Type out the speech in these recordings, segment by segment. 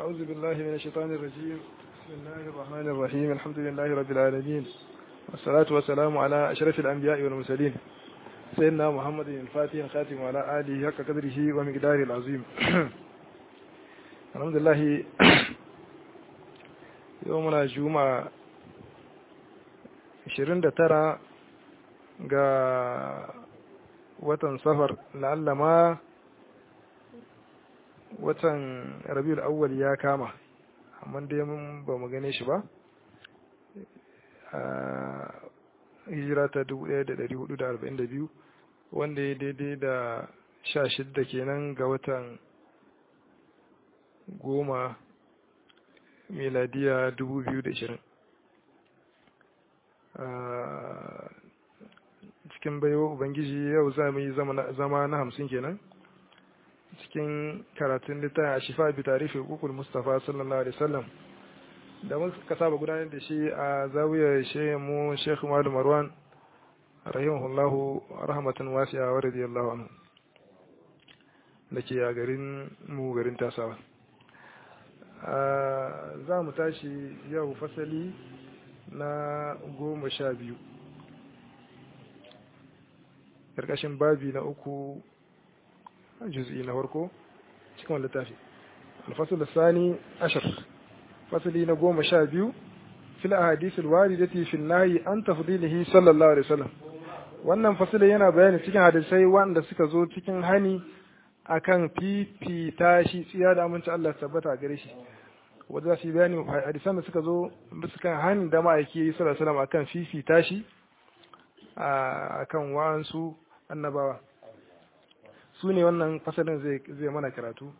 أعوذ بالله من الشيطان الرجيم بسم الله الرحمن الرحيم الحمد لله رب العالمين والصلاة والسلام على أشرف الأنبياء والمرسلين سيدنا محمد الفاتح الخاتم وعلى آله حق قدره ومقداره العظيم الحمد لله يومنا جمعة 29 ga watan safar la'alla ma watan rabiul awwal ya kama amma dai mun ba mu gane shi ba hijira ta 1442 wanda ya daidai da 16 kenan ga watan goma miladiya 2020 cikin baiwa ubangiji yau za mu yi zama na hamsin kenan cikin karatun littafin a shifa bi tarihi hukukul mustafa sallallahu alaihi wasallam da muka saba gudanar da shi a zawiyar shehin mu shekhu malu marwan rahimahullahu rahmatan wasi'a wa radiyallahu anhu da ke a garin mu garin tasawa za mu tashi yau fasali na goma sha biyu ƙarƙashin babi na uku juz'i na farko cikin wani littafi alfasul sani ashar fasali na goma sha biyu fil ahadisul waridati fil nahyi an tafdilihi sallallahu alaihi wasallam wannan fasali yana bayani cikin hadisai wanda suka zo cikin hani akan fifita shi tsiya da aminci Allah tabbata gare shi wanda za su yi bayani hadisan da suka zo bisa kan hani da ma'aiki sallallahu alaihi wasallam akan fifita shi akan wa'ansu annabawa su ne wannan fasalin zai mana karatu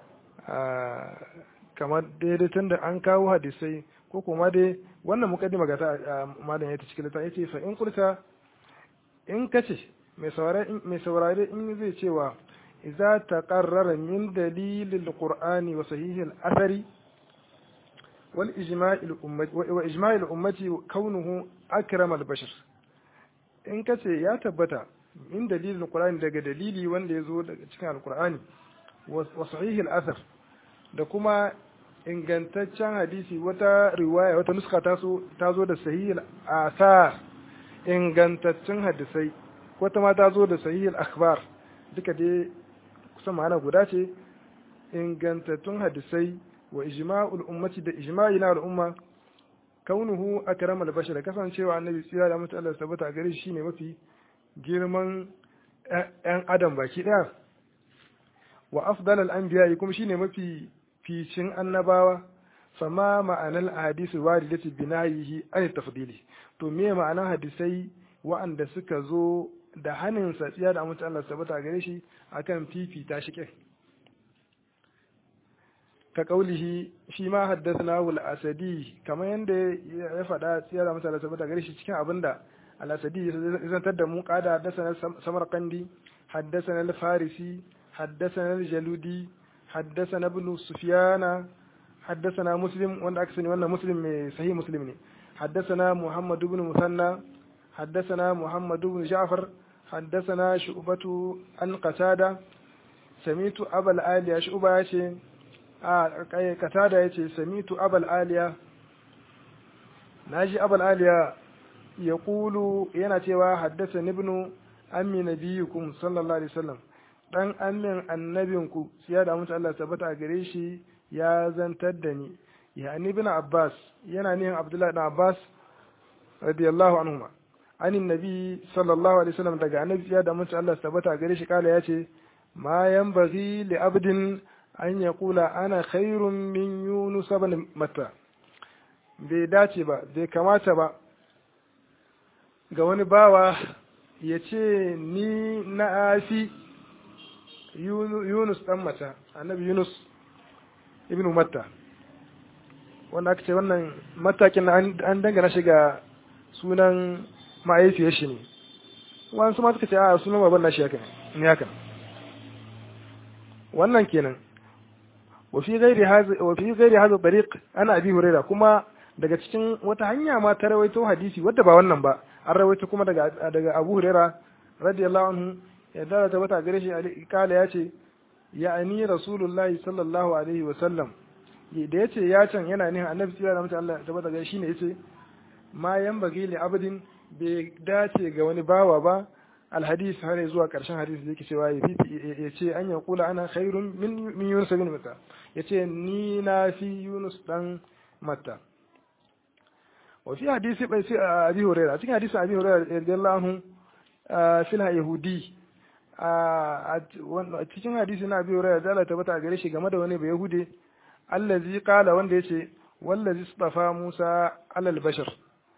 kamar daidai tun da an kawo hadisai ko kuma dai wannan mukaddima ga ta malam ya ta cikin littafin yace fa in kulta in kace mai saurare mai saurare in zai cewa idza taqarrara min dalilil qur'ani wa sahihil athari wal ijma'il ummati wa ijma'il ummati kaunuhu akramal bashar in kace ya tabbata min dalilin Qur'ani daga dalili wanda ya zo daga cikin Al-Qur'ani wa sahihil athar da kuma ingantaccen hadisi wata riwaya wata nuska ta so ta zo da sahihil athar ingantaccen hadisai wata ma ta zo da sahihil akhbar duka dai kusan ma'ana guda ce ingantattun hadisai wa ijma'ul ummati da ijma'i na al'umma kaunuhu akramal bashar kasancewa annabi tsira da mutu Allah tabbata gare shi shine mafi girman ‘yan adam baki ɗaya wa afdal al'anbiya kuma shine mafi ficin annabawa fama ma'anar hadisi waridati binayihi an tafdili to me ma'anar hadisai wa'anda suka zo da hannun satsiya da amince Allah tabbata gare shi akan fifita shi kai ka kaulihi shi ma haddathana wal asadi kamar yanda ya faɗa tsiya da amince Allah tabbata gare shi cikin abinda الأسدي إذا تدموا قال حدثنا السمرقندي حدثنا الفارسي حدثنا الجلودي حدثنا ابن سفيان حدثنا مسلم وانا أكسني وانا مسلم صحيح مسلم حدثنا محمد بن مثنى حدثنا محمد بن جعفر حدثنا شعبة عن قتادة سميت أبا الآلية شعبة يشي آه قتادة يشي سميت أبا الآلية ناجي أبا الآلية يقول yana cewa haddasa ibnu ammi nabiyukum sallallahu alaihi wasallam dan ammin annabinku siya da mutu Allah tabbata gare shi ya zantar da ni ya ni ibn abbas yana nihin abdullahi ibn abbas radiyallahu anhuma anin nabi sallallahu alaihi wasallam daga annabi siya da mutu Allah tabbata gare shi kala yace ma yanbaghi li abdin an yaqula ana khairun min yunus ibn matta bai dace ba bai kamata ba ga wani bawa ya ce ni na afi Yunus ɗan mata, annabi Yunus ibn Matta. Wanda aka ce wannan matakin an dangana shi ga sunan ma'aifiyar shi ne. Wani su ma suka ce a sunan baban nashi haka ne haka. Wannan kenan. wa fi ghairi hadha tariq ana abi huraira kuma daga cikin wata hanya ma ta rawaito hadisi wadda ba wannan ba an rawaito kuma daga daga Abu Huraira radiyallahu anhu ya dara ta wata gare shi kala ya ce ya'ani rasulullahi sallallahu alaihi wa sallam da yace ya can yana nihin annabi tsira da mutum Allah tabbata ga shine yace ma yan bagi li abdin bai dace ga wani bawa ba alhadis har zuwa karshen hadisi da yake cewa ya fifi ya ce an ya kula ana khairun min min yunus bin matta ya ce ni na fi yunus dan matta wa fi hadisi bai sai abi hurairah cikin hadisin abi hurairah radiyallahu anhu fil yahudi a cikin hadisi na abi hurairah da Allah tabbata gare shi game da wani bai yahude allazi qala wanda yace wallazi istafa musa alal bashar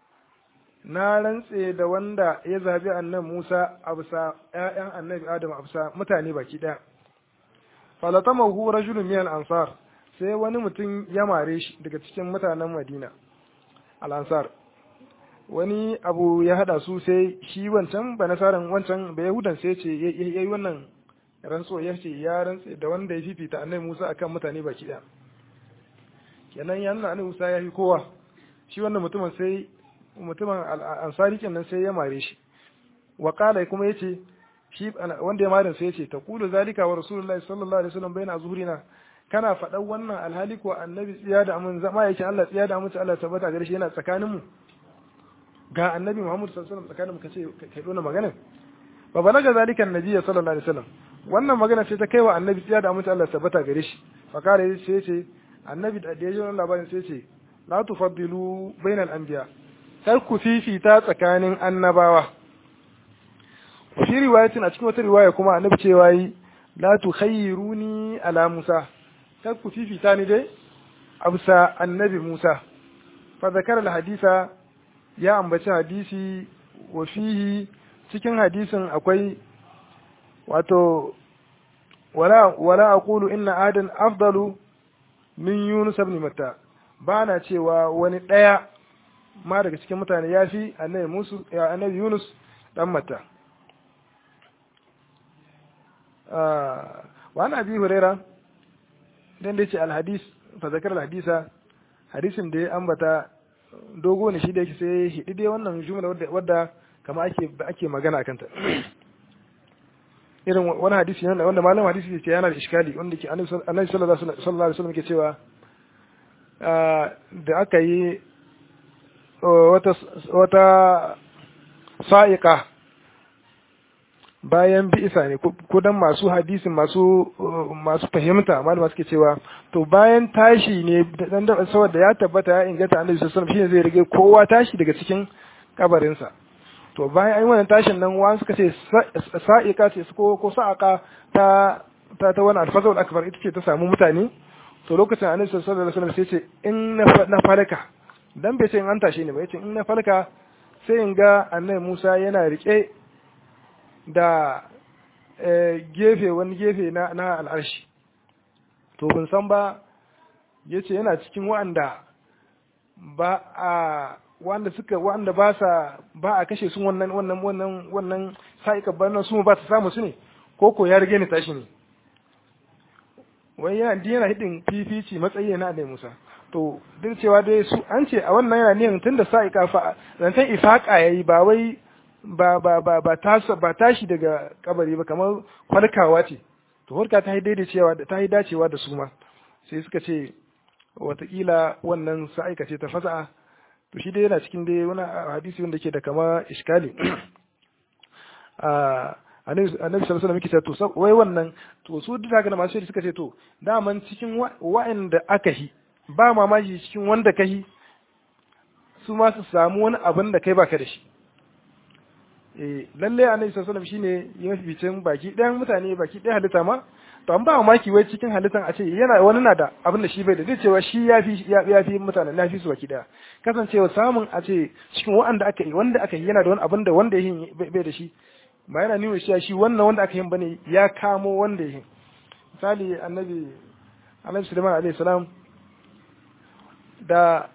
na rantse da wanda ya zabi annan Musa a bisa ‘ya'yan annabi Adam a bisa mutane baki ɗaya. Falatamahu rajulun min ansar sai wani mutum ya mare shi daga cikin mutanen Madina al-ansar wani abu ya hada su sai shi wancan ba nasaran wancan ba yahudan sai ce ya yi wannan rantso ya ce ya rantse da wanda ya fifita annabi Musa akan mutane baki ɗaya kenan ya nuna annabi Musa ya fi kowa shi wannan mutumin sai mutumin ansari kenan sai ya mare shi wa kala kuma yace shi wanda ya mare sai yace taqulu zalika wa rasulullahi sallallahu alaihi wasallam baina zuhurina kana faɗan wannan alhali ko annabi tsiya da amin zama yake Allah tsiya da amin Allah tabbata gare shi yana tsakanin mu ga annabi Muhammad sallallahu alaihi wasallam tsakanin mu kace kai dona magana fa balaga zalika annabi sallallahu alaihi wasallam wannan magana sai ta kai wa annabi tsiya da amin Allah tabbata gare shi fa kala sai yace annabi da ya ji wannan labarin sai yace la tufaddilu bainal anbiya kar ku fifita tsakanin annabawa fi riwayatin a cikin wata riwaya kuma annabi cewa yi la tukhayyiruni ala Musa kar ku fifita ni dai absa annabi Musa fa zakara hadisa ya ambaci hadisi wa fihi cikin hadisin akwai wato wala wala aqulu inna adan afdalu min yunus ibn matta bana cewa wani daya ma daga cikin mutane ya fi annabi musu ya annabi yunus dan mata wa ana abi huraira dan da yace alhadis fa zakar alhadisa hadisin da ya ambata dogo ne shi da yake sai hidi dai wannan jumla wadda wadda kama ake ake magana akan ta irin wani hadisi ne wanda malam hadisi ce yana da iskali wanda ke annabi sallallahu alaihi wasallam ke cewa da aka yi wata sa'iƙa bayan bi'isa ne kudan masu hadisin masu masu fahimta malama suke cewa to bayan tashi ne dan da saboda ya tabbata ya inganta annabi sallallahu alaihi wasallam shine zai rige kowa tashi daga cikin kabarinsa to bayan an wannan tashin nan wa suka ce sa'iqa ce ko ko sa'aqa ta ta ta wani alfazul akbar ita ce ta samu mutane to lokacin annabi sallallahu alaihi wasallam sai ce in na falaka dan bai ce in an tashe ni ba yace in na falka sai in ga annabi Musa yana rike da gefe wani gefe na na al'arshi to ban san ba yace yana cikin wa'anda ba a wanda suka wanda ba sa ba a kashe su wannan wannan wannan wannan sa'ika bannan su ba ta samu su ne ko ko ya rige ni tashi ne wai yana yana hidin fifici matsayi na annabi Musa to duk cewa dai su an ce a wannan yana niyan tunda sa'ika fa zantan ifaka yayi ba wai ba ba ba ba tashi ba tashi daga kabari ba kamar farkawa ce to farka ta yi daidaicewa ta yi dacewa da su ma sai suka ce watakila wannan sa'ika ce ta fasa'a to shi dai yana cikin dai wani hadisi wanda ke da kama iskali annabi sallallahu alaihi wasallam to wai wannan to su duk daga masu suka ce to daman cikin wa'anda aka yi ba mamaki cikin wanda ka yi su ma su samu wani abin da kai baka da shi eh lalle annabi sallallahu alaihi wasallam shine ya maficin baki ɗayan mutane baki ɗaya halitta ma to an ba mamaki wai cikin halittan a ce yana wani na da abin da shi bai da zai cewa shi ya fi ya fi mutanen na fi su baki ɗaya kasancewa samun a ce cikin wanda aka yi wanda aka yi yana da wani abin da wanda ya yi bai da shi ba yana nuna shi shi wannan wanda aka yi bane ya kamo wanda ya yi misali annabi annabi Sulaiman alaihi salam da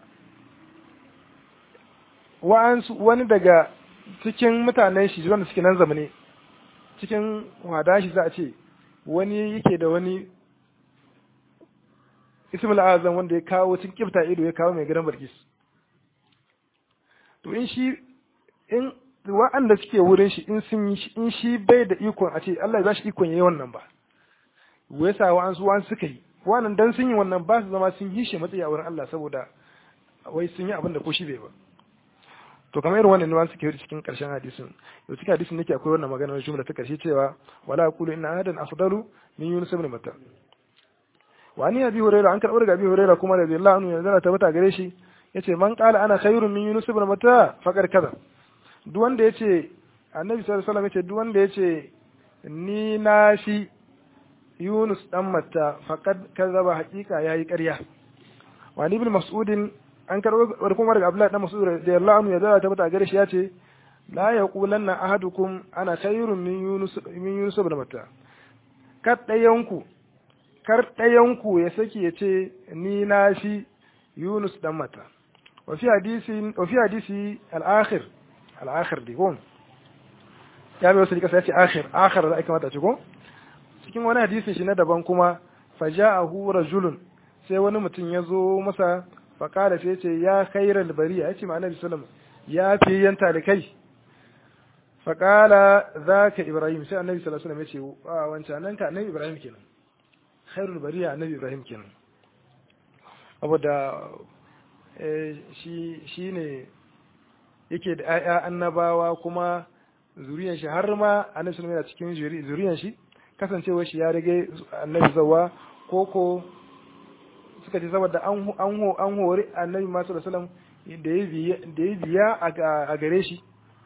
wa'ansu wani daga cikin mutanen shi wanda suke nan zamane cikin wada shi za a ce wani yake da wani ismul azam wanda ya kawo cikin kifta ido ya kawo mai gidan barkis to in shi in wa'anda suke wurin shi in sun yi in shi bai da ikon a ce Allah ya bashi ikon yayi wannan ba wai sa wa'ansu wa'ansu suka yi wannan dan sun yi wannan ba su zama sun yi shi matsayi a wurin Allah saboda wai sun yi abin da ko shi bai ba to kamar irin wannan nuwan suke cikin karshen hadisin to cikin hadisin nake akwai wannan magana jumla ta karshe cewa wala aqulu inna ahadan afdalu min yunus ibn matta wa ni abi hurairah an karbar daga abi hurairah kuma da Allah anhu yanzu ta bata gare shi yace man qala ana khairun min yunus ibn matta faqad kaza duk wanda yace annabi sallallahu alaihi wasallam yace duk wanda yace ni na shi yunus dan matta faqad kazaba haqiqa yayi ƙarya wa ni ibn mas'udin an karɓo kuma daga Abdullahi dan Mas'ud radiyallahu anhu ya zara ta bata gare shi yace la yaqulanna ahadukum ana khairun min Yunus min Yunus ibn Matta kar dayanku kar dayanku ya saki yace ni na shi Yunus dan Matta wa fi hadisi wa fi hadisi al-akhir al-akhir di gon ya bai wasu kasa yace akhir akhir da aka mata ce ko cikin wani hadisin shi na daban kuma faja'ahu rajulun sai wani mutum ya zo masa faƙada sai ce ya khairar bariya ya ce ma annabi sallam ya fi yanta da kai faƙala za ka ibrahim sai annabi sallallahu alaihi wasallam ya ce a wancan nan ka annabi ibrahim kenan khairul bariya annabi ibrahim kenan saboda shi shi ne yake da ƴaƴa annabawa kuma zuriyan shi har ma annabi sallallahu alaihi wasallam yana cikin zuriyan shi kasancewar shi ya rage annabi zawa koko suka ce saboda an an hori annabi masu sallam da ya biya a gare shi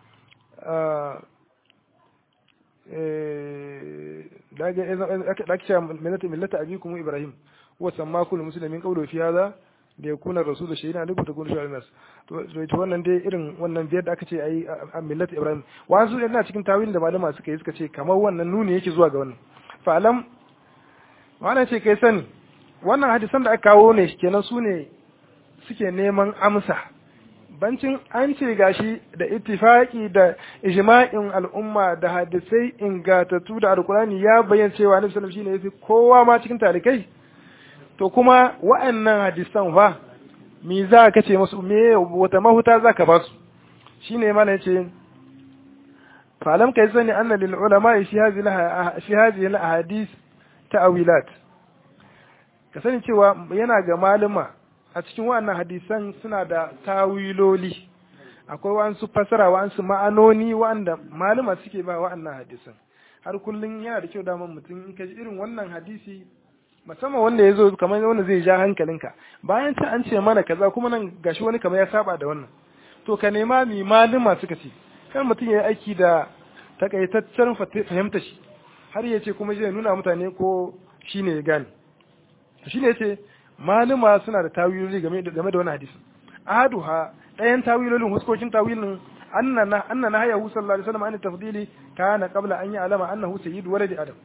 da ake cewa millata millata abikum ibrahim wa samma kullu muslimin qawlu fi hadha da yakuna rasulu shayina alaikum takunu shuhada nas to to wannan dai irin wannan biyar da aka ce ayi a millata ibrahim wasu yana cikin tawilin da malama suka yi suka ce kamar wannan nuni yake zuwa ga wannan fa alam wannan ce kai sani wannan hadisan da aka kawo ne kenan su ne suke neman amsa bancin an ce gashi da ittifaki da ijma'in al'umma da hadisai ingatattu da alkurani ya bayyana cewa annabi sallallahu shine yafi kowa ma cikin talikai to kuma wa'annan hadisan fa me za ka ce musu me wata mahuta za ka ba su shine mana yace falam kai sani anna lil ulama shi hadhihi shi hadhihi al ahadith ta'wilat ka sani cewa yana ga malama a cikin wannan hadisan suna da tawiloli akwai wa'ansu fasara wa'ansu ma'anoni wa'anda malama suke ba wa'annan hadisan har kullum yana da kyau daman mutum in ka ji irin wannan hadisi musamman wanda ya zo kamar wanda zai ja hankalinka bayan ta an ce mana kaza kuma nan gashi wani kamar ya saba da wannan to ka nema mi malama suka ce kar mutum ya yi aiki da takaitaccen fahimta shi har ya ce kuma zai nuna mutane ko shine ya gane shi ne ce maluma suna da tawiloli game da game da wani hadisi ahaduha ɗayan tawilolin huskokin tawilin anna anna na hayahu sallallahu alaihi wasallam an tafdili kana qabla an ya'lama annahu sayyidu waladi adam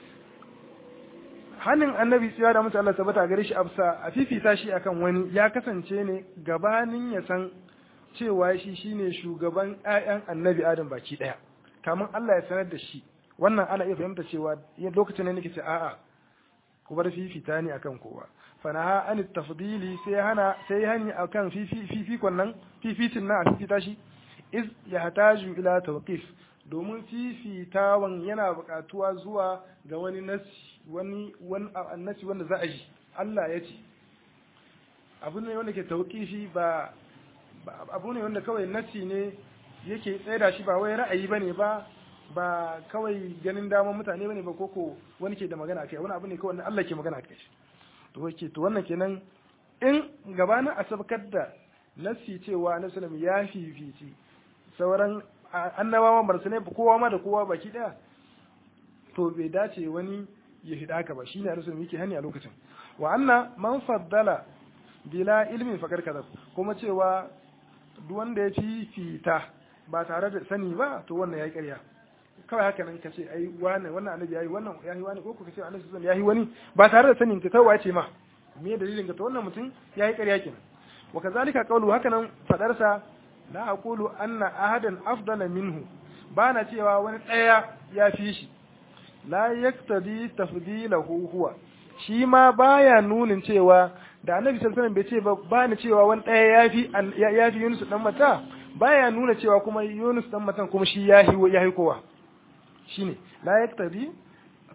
hanin annabi tsiya da mutu Allah tabbata gare shi afsa a fifita shi akan wani ya kasance ne gabanin ya san cewa shi shine shugaban ƴaƴan annabi adam baki daya kamun Allah ya sanar da shi wannan ana iya fahimta cewa lokacin ne nake ce a'a ku bar fifita ne akan kowa fanaha an tafdili sai hana sai hani akan fifikon nan fifitin nan a fifita shi iz yahtaju ila tawqif domin fifitawan yana buƙatuwa zuwa ga wani nasi wani wani annasi wanda za a ji Allah ya ce abu ne wanda ke tawqifi ba abu ne wanda kawai nasi ne yake tsaida shi ba wai ra'ayi bane ba ba kawai ganin daman mutane bane ba koko wani ke da magana kai wani abu ne kawai Allah ke magana kai to wake to wannan kenan in gabanin a sabkar da nasi cewa annabi sallallahu ya fifici sauran annabawan barsa ne kowa ma da kowa baki daya to bai dace wani ya hida haka ba shine annabi sallallahu yake hani a lokacin wa anna man faddala bila ilmin fakar kaza kuma cewa duk wanda ya fifita ba tare da sani ba to wannan yayi ƙarya kawai haka nan ka ce ai wannan wannan annabi yayi wannan yayi wani ko ka ce annabi sallallahu yayi wani ba tare da sanin ka kawai ce ma me dalilin ka to wannan mutum yayi ƙarya kenan wa kazalika qawlu haka nan fadar sa la aqulu anna ahadan afdala minhu ba na cewa wani daya ya fi shi la yaktadi tafdilahu huwa shi ma baya nunin cewa da annabi sallallahu alaihi wasallam bai ce ba ba ni cewa wani daya ya fi ya fi Yunus dan mata baya nuna cewa kuma Yunus dan matan kuma shi yahi yahi kowa shine la yaktadi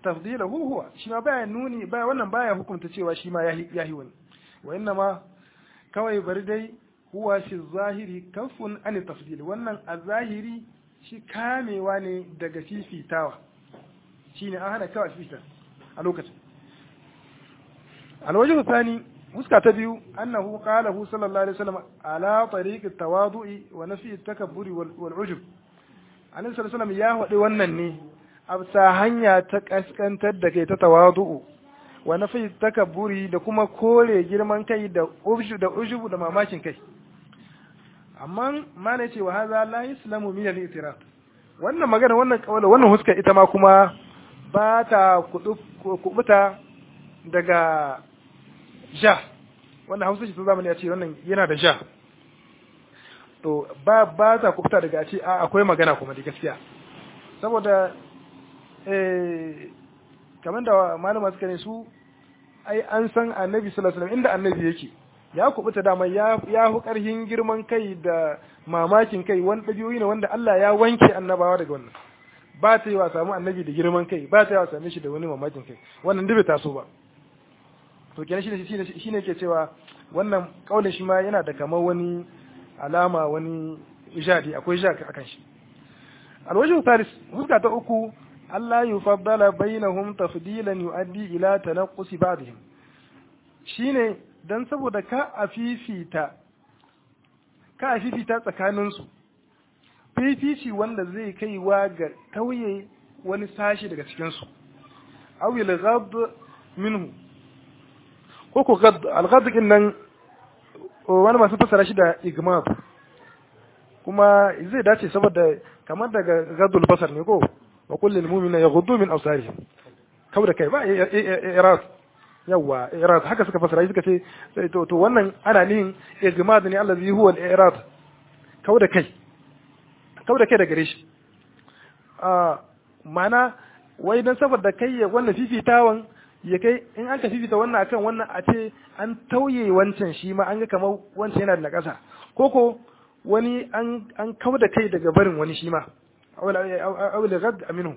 tafdilahu huwa shi ma baya nuni baya wannan baya hukunta cewa shi ma yahi wani wa inna ma kawai bari dai huwa shi zahiri kafun an tafdil wannan a zahiri shi kamewa ne daga fifitawa shine an hana kawai fifita a lokacin alwajhu thani fuska ta biyu annahu qalahu sallallahu alaihi wasallam ala tariqi tawadu'i wa nafi takabburi wal ujub annabi sallallahu alaihi ya faɗi wannan ne a bisa hanya ta kaskantar da kai ta tawadu'u wa nafi takabburi da kuma kore girman kai da ujub da ujub da mamakin kai amma malai ce wa hadha la islamu min al-i'tiraf wannan magana wannan kawala wannan huska ita ma kuma ba ta kubuta daga ja wannan hausa shi ta zamani ya ce wannan yana da ja to ba ba ta kubuta daga ce a akwai magana kuma da gaskiya saboda eh kamar da malama suka ne su ai an san annabi sallallahu alaihi wasallam inda annabi yake ya kubuta dama ya ya hu karhin girman kai da mamakin kai wani dabi'o'i ne wanda Allah ya wanke annabawa daga wannan ba ta yi wa samu annabi da girman kai ba ta yi wa same shi da wani mamakin kai wannan dubi taso ba to kenan shine shine shine ke cewa wannan kaulin shi ma yana da kamar wani alama wani ijadi akwai ja akan shi alwajhu thalith huska ta uku Allah yufaddala bainahum tafdilan yuaddi ila tanaqqus ba'dihim shine dan saboda ka afifita ka afifita tsakanin su fifici wanda zai kaiwa ga tauye wani sashi daga cikin su aw yalghad minhu ko ko al-ghad nan wani masu fassara shi da igmab kuma zai dace saboda kamar daga gadul basar ne ko wa kullu mu'mina yaghuddu min absarihim kau da kai ba irad yawa irad haka suka fassara suka ce to to wannan ana nihin igmad ne allazi huwa al-irad kau da kai kau da kai da gare shi a mana wai dan saboda kai ya wannan fifitawan ya kai in an ka fifita wannan akan wannan a ce an tauye wancan shi ma an ga kamar wancan yana da nakasa ko ko wani an an kawo da kai daga barin wani shi ma aw la gad aminu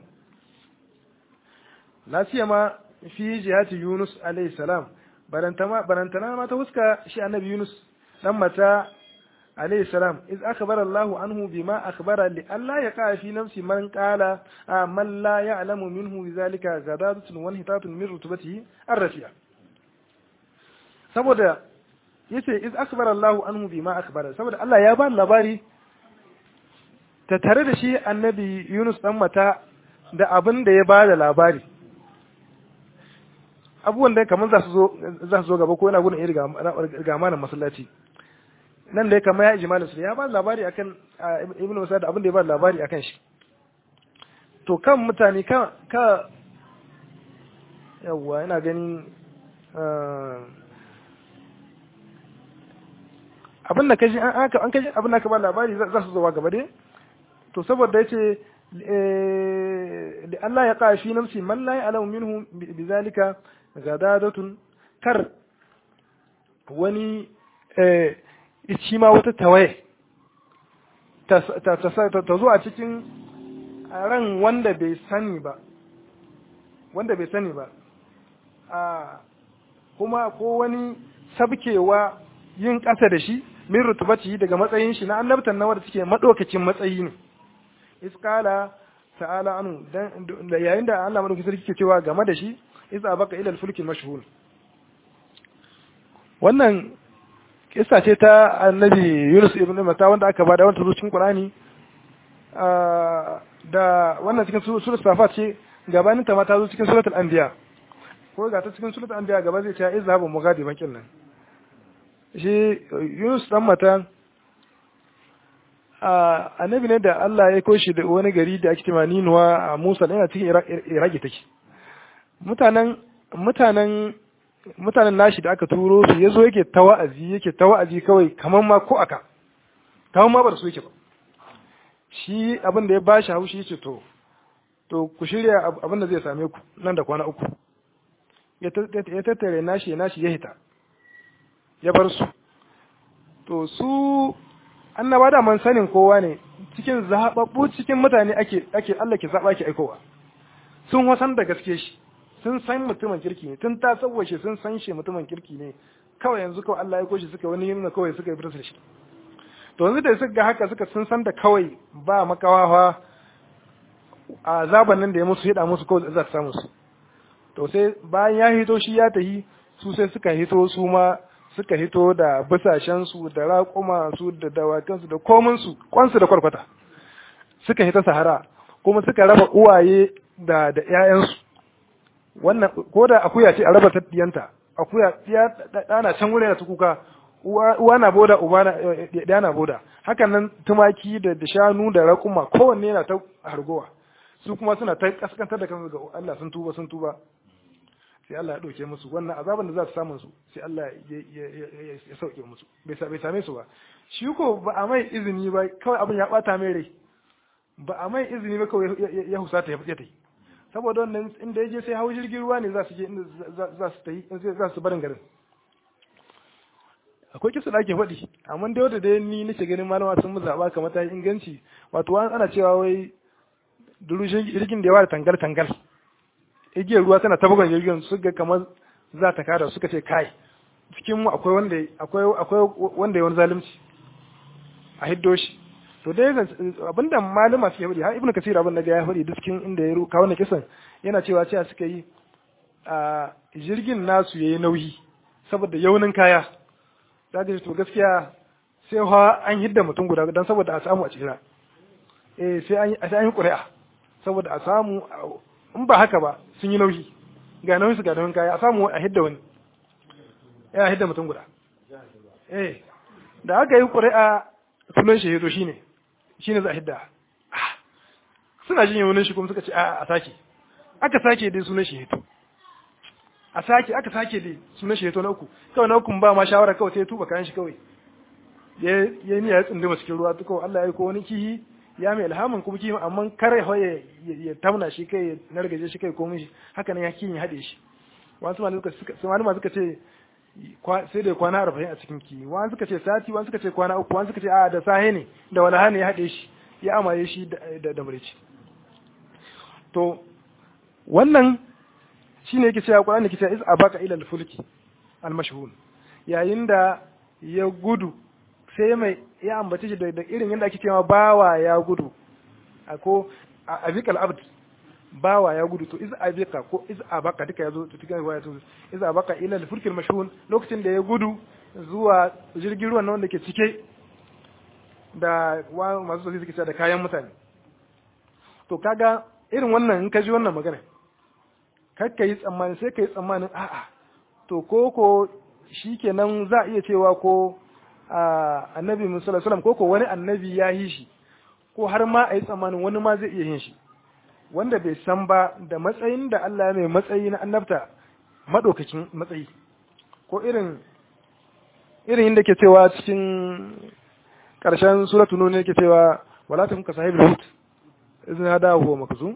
la siyama fi jihati yunus alayhi salam barantama barantana ma ta huska shi annabi yunus dan mata alayhi salam iz akhbara Allahu anhu bima akhbara li alla yaqa fi nafsi man qala man la ya'lamu minhu bidhalika gadadatun wa hitatun min rutubatihi ar-rafi'a saboda yace iz akhbara Allahu anhu bima akhbara saboda Allah ya ba labari ta tare da shi annabi Yunus dan mata da abin da ya ba da labari abubuwan da kamar za su zo za su zo gaba ko yana gudun irga ga manan masallaci nan dai kamar ya ijmalin su ya ba labari akan ibnu Musa da abin da ya ba labari akan shi to kan mutane ka ka yawa ina ganin abin da kaji an aka an kaji abin da ka ba labari za su zo gaba dai to saboda yace da Allah ya ka fi nafsi man la ya'lamu minhu bizalika gadadatun kar wani eh shi ma wata tawaye ta zo a cikin ran wanda bai sani ba wanda bai sani ba a kuma ko wani sabkewa yin ƙasa da shi min rutubati daga matsayin shi na annabtan na wanda suke madaukakin matsayi ne iskala ta'ala anu da yayin da Allah madaukakin sarki ke cewa game da shi isa baka ila al-fulki mashhur wannan kissa ce ta annabi Yunus ibn Mata wanda aka bada wanda cikin Qur'ani da wannan cikin suratul Safat ce gabanin ta ma ta zo cikin suratul Anbiya ko ga ta cikin suratul Anbiya gaba zai ce izhabu mughadiban kinnan shi Yunus dan Mata annabi ne da Allah ya koshi da wani gari da ake cewa Ninuwa a Musa yana cikin Iraki take mutanen mutanen mutanen nashi da aka turo su yazo yake ta wa'azi yake ta wa'azi kawai kaman ma ko aka kaman ma ba da su yake ba shi abin da ya bashi haushi yace to to ku shirya abin da zai same ku nan da kwana uku ya tattare nashi nashi ya hita ya bar su to su annaba da man sanin kowa ne cikin zababbu cikin mutane ake ake Allah ke zaba ke aikowa sun wasan da gaske shi sun san mutumin kirki ne tun ta shi sun san shi mutumin kirki ne kawai yanzu kawai Allah ya koshi suka wani yin kawai suka yi fitar shi to yanzu da suka ga haka suka sun san da kawai ba makawawa a zaban nan da ya musu hida musu kawai za su samu su to sai bayan ya hito shi ya tahi su sai suka hito su ma suka hito da bisashen su da raƙuma su da dawakan su da komin su kwansu da kwarkwata suka hita sahara kuma suka raba uwaye da da ƴaƴansu wannan ko da akuya ce a raba ta diyanta akuya ya dana can wurin ta kuka uwa na boda uba na ɗaya na boda hakan nan tumaki da shanu da raƙuma kowanne yana ta hargowa su kuma suna ta kaskantar da kansu ga Allah sun tuba sun tuba sai Allah ya ɗauke musu wannan azaban da za su samu su sai Allah ya sauke musu bai same su ba shi ko ba a mai izini ba kawai abin ya bata mai rai ba a mai izini ba kawai ya husata ya ta yi saboda wannan inda ya je sai hau jirgin ruwa ne za su je inda za su tafi za su barin garin akwai kisa da ake faɗi amma da wata dai ni nake ganin malama sun mu zaɓa kamar ta inganci wato ana cewa wai durushin jirgin da yawa da tangal tangal igiyar ruwa tana ta bugan jirgin su ga kamar za ta kada suka ce kai cikin mu akwai wanda akwai akwai wanda ya wani zalunci a hiddo shi to dai abinda malama suke faɗi har ibnu kasir abin da ya faɗi duk cikin inda ya kawo wannan kisan yana cewa cewa suka yi a jirgin nasu yayi nauyi saboda yaunin kaya ta ga to gaskiya sai ha an hidda mutum guda dan saboda a samu a tsira eh sai an sai an yi ƙuri'a saboda a samu in ba haka ba sun yi nauyi ga nauyin su ga nauyin kaya a samu a hidda wani ya hidda mutum guda eh da aka yi ƙuri'a sunan shi to shine shine za a hidda suna jin yawunin shi kuma suka ce a sake aka sake dai sunan shi hito a sake aka sake dai sunan shi hito na uku kawai na uku ba ma shawara kawai sai ya tuba kayan shi kawai ya yi niyya ya tsindima cikin ruwa kawai Allah ya yi ko wani kihi ya mai ilhamin kuma kihi amma kare ya ya tamna shi kai ya nargaje shi kai komai shi haka nan ya kihin ya haɗe shi wasu malama suka ce sai da kwana arba'in a cikin ki wani suka ce sati wani suka ce kwana uku wani suka ce a da sahe ne da wani hane ya haɗe shi ya amaye shi da da murici to wannan shine yake cewa Qur'ani yake cewa iz abaka ila al-fulki al-mashhun yayin da ya gudu sai mai ya ambace shi da irin yadda ake cewa bawa ya gudu ko abikal abd bawa ya gudu to iz abika ko iz abaka duka yazo to cikin riwaya to iz abaka ila al-fulkil mashhun lokacin da ya gudu zuwa jirgin ruwan wanda ke cike da masu sosai suke da kayan mutane to kaga irin wannan in ka ji wannan magana kar ka yi tsammani sai ka yi tsammanin a'a to ko ko shikenan za a iya cewa ko annabi musallallahu alaihi wasallam ko ko wani annabi ya yi shi ko har ma a yi tsammanin wani ma zai iya yin shi wanda bai san ba da matsayin da Allah mai matsayi na annabta madaukakin matsayi ko irin irin inda ke cewa cikin ƙarshen suratu nun yake cewa wala ta ka sahibul hut idan hada huwa makzum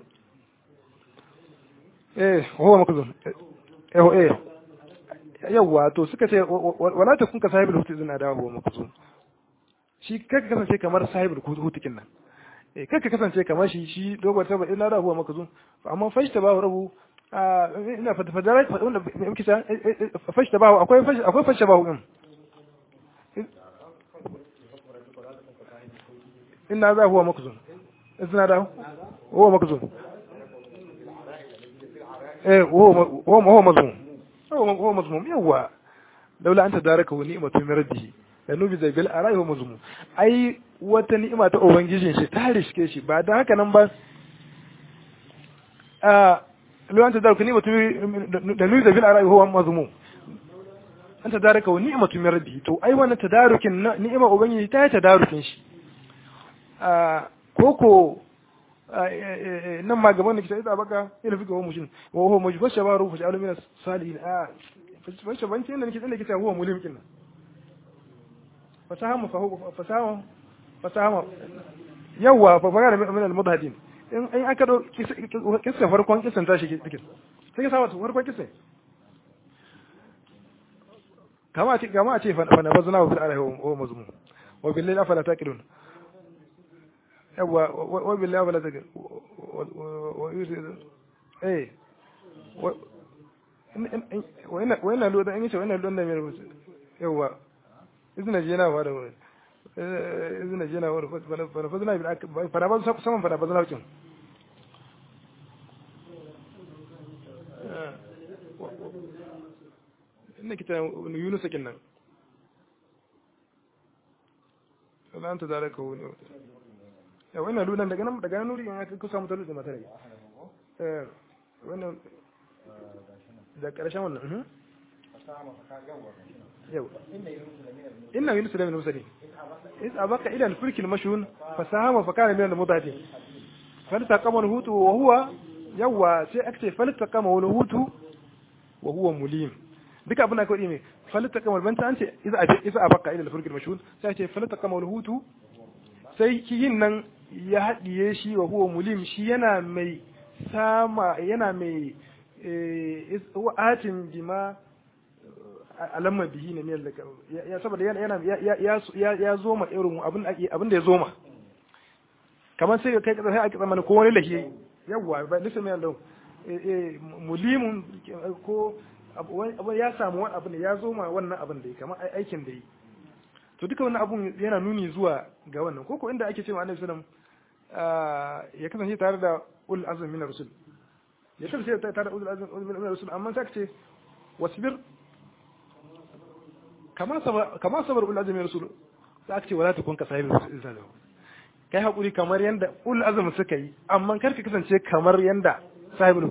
eh huwa makzum eh eh yawa to suka ce wala ta ka sahibul hut idan hada huwa makzum shi kaka kasance kamar sahibul hutikin nan eh kaka kasance kamar shi shi dogon taba ina da huwa makzum amma fashta ba rabu ina fata fadara wanda muke sa fashta ba akwai akwai fashta ba din inna za huwa makzum izna da huwa makzum eh huwa huwa mazmum huwa mazmum yawa laula anta daraka wa ni'matu min rabbihi lanubi zai bil arai huwa mazmum ai wata ni'ima ta ubangijin shi ta riske shi ba da haka nan ba a laula anta daraka ni'matu lanubi zai bil arai huwa mazmum anta daraka wa ni'matu min rabbihi to ai wannan tadarukin ni'ima ubangiji ta yi tadarukin shi koko nan ma gaban da kita ita baka ila fi gaban mushin wa huwa mujba shabaru fa ja'alu min salihin a fa shabanci inda nake inda kita huwa mulim kin fasaha fa fasaha fasaha yawa fa fara min al mudhadin in in aka do kisa farkon kisan tashi cikin sai ka sa wato farkon kisan kama ce kama ce fa na bazna wa fil alahi wa mazmum wa billahi afala taqilun yawa wa billahi wala take eh wa ina lo da in yace wa ina lo da mai rubutu yawa izina je na wa da izina je na wa fa fa zana bi fa ba saman fa ba zana kin inda kita Yunus kin nan Allah ta zara ka wani ya wannan lunan daga nan daga nuri in aka kusa mutar da mata eh wannan da karshen wannan yau inna yunus da min musali is abaka ila al-fulk al-mashhun fasahama fa kana min al-mudati faltaqama al-hutu wa huwa yawa sai akce faltaqama al-hutu wa huwa mulim duka abin da kawai ne faltaqama al-banta an ce iza iza abaka ila al-fulk al-mashhun sai ce faltaqama al-hutu sai kiyin nan ya haɗiye shi wa huwa mulim shi yana mai sama yana mai atin bima alamma bihi ne miyar da ya saboda yana ya ya zoma irin abin abin da ya zoma kamar sai kai sai ake tsammani ko wani lahi yawa ba lissa mai Allah mulimun ko abu ya samu wani abin ya zoma wannan abin da ya kamar aikin da yi to duka wannan abun yana nuni zuwa ga wannan ko ko inda ake cewa annabi sallallahu ya kasance tare da ul azmi min rasul ya kasance tare da ul azmi min rasul amma sai ce wasbir kama sabar kama sabar ul azmi min rasul sai aka ce wala takun ka sahibi sallallahu kai hakuri kamar yanda ul azmi suka yi amma kar ka kasance kamar yanda sahibul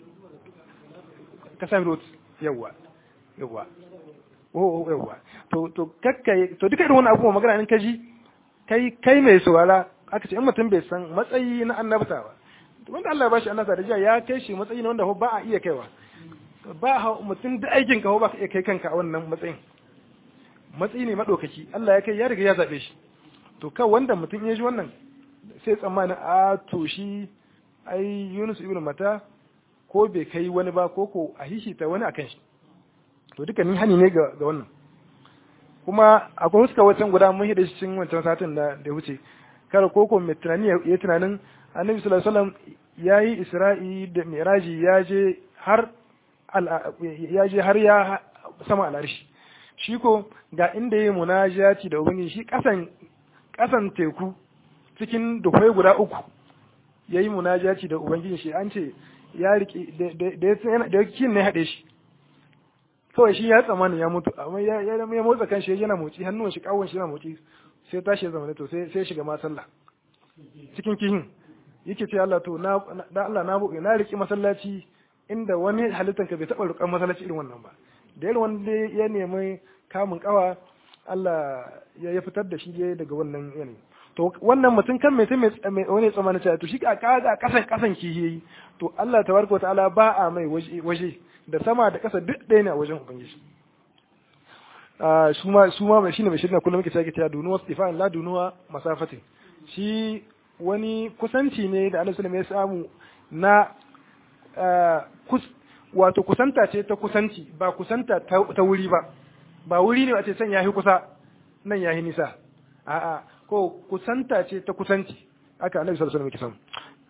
ka sahibul yawa yawa oh yawa to to kakkai to duka irin wannan abubuwa magana in kaji kai kai mai saurara aka ce in mutum bai san matsayi na annabta ba wanda Allah ya bashi annabta da jiya ya kai shi matsayi na wanda ba a iya kaiwa ba mutum da aikin ka ba ka iya kai kanka a wannan matsayin matsayi ne madaukaki Allah ya kai ya riga ya zabe shi to ka wanda mutum ya ji wannan sai tsammanin a to shi ai Yunus ibn Mata ko bai kai wani ba ko ko a hishita wani akan shi to duka ni hani ne ga wannan kuma akwai huska wancan guda mun hida shi cikin wancan satin da da wuce kar koko mai tunani ya tunanin annabi sallallahu alaihi wasallam yayi isra'i da miraji ya je har ya je har ya sama al'arshi shi ko ga inda yayi munajati da ubangiji shi kasan kasan teku cikin dukwai guda uku yayi munajati da ubangiji shi an ce ya riki da da kin ne hade shi kawai shi ya tsammanin ya mutu amma ya ya motsa kan shi yana motsi hannun shi kawon shi yana motsi sai tashi ya zama to sai sai shiga ma sallah cikin kihin yake ce Allah to na da Allah na buƙe na riki masallaci inda wani halittan ka bai taɓa rukan masallaci irin wannan ba da irin wanda ya nemi kamun kawa Allah ya ya fitar da shi daga wannan yanayi to wannan mutum kan mai mai wani tsammanin cewa to shi a kasan kasan kihi to Allah tabaraka wa ta'ala ba a mai waje da sama da ƙasa duk ɗaya ne a wajen ubangiji su ma su ma shine mai shirya kullum muke cewa ta dunuwa istifan la dunuwa masafatin shi wani kusanci ne da Annabi sallallahu ya samu na wato kusanta ce ta kusanci ba kusanta ta wuri ba ba wuri ne a ce can yahi kusa nan yahi nisa a'a ko kusanta ce ta kusanci aka Annabi sallallahu alaihi wasallam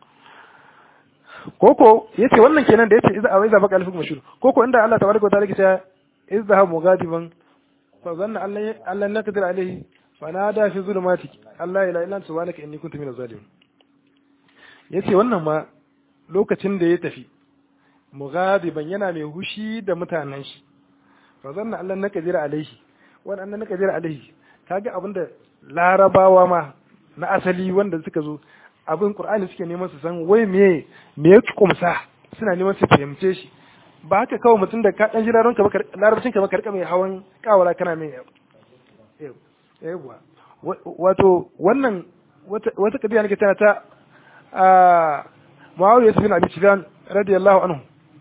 koko yace wannan kenan da yace idza awaiza baka alfik mashhur koko inda Allah tabaraka wa ta'ala yake cewa izhab mughadiban fa zanna Allah Allah naqdir alayhi fa nada fi zulumati Allah ila illa subhanaka inni kuntu minaz zalimin yace wannan ma lokacin da ya tafi mughadiban yana mai hushi da mutanen shi fa zanna Allah naqdir alayhi wannan naqdir alayhi kaga abinda larabawa ma na asali wanda suka zo abin Qur'ani suke neman su san wai me me ya kumsa suna neman su fahimce shi ba haka kawai mutum da ka dan jiraron ka larabcin ka ba karka mai hawan kawara kana mai yawa wato wannan wata wata kadiya nake tana ta a Muawiya bin Abi Sufyan radiyallahu anhu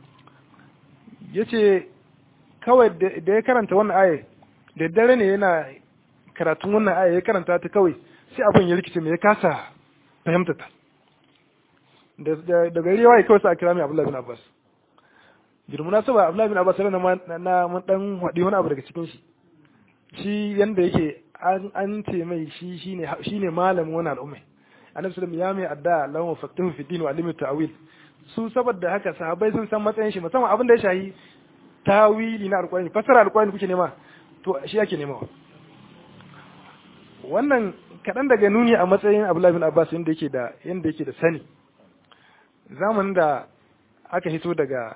yace kawai da ya karanta wannan aya da dare ne yana karatun wannan aya ya karanta ta kawai sai abin ya rikice me ya kasa fahimta ta da gari yawa kawai sa a kira mai Abdullahi bin Abbas girmuna saba Abdullahi bin Abbas na na mun dan wadi wani abu daga cikin shi shi yanda yake an an ce mai shi shine shine malamin wannan al'umma annabi sallallahu ya mai adda Allahumma faqihhu fi din wa alimi ta'wil su saboda haka sahabbai sun san matsayin shi musamman abin da ya shahi tawili na alqur'ani fasara alqur'ani kuke nema to shi yake nema wannan kaɗan daga nuni a matsayin Abdullahi bin Abbas yanda yake da yanda yake da sani zamanin da aka hito daga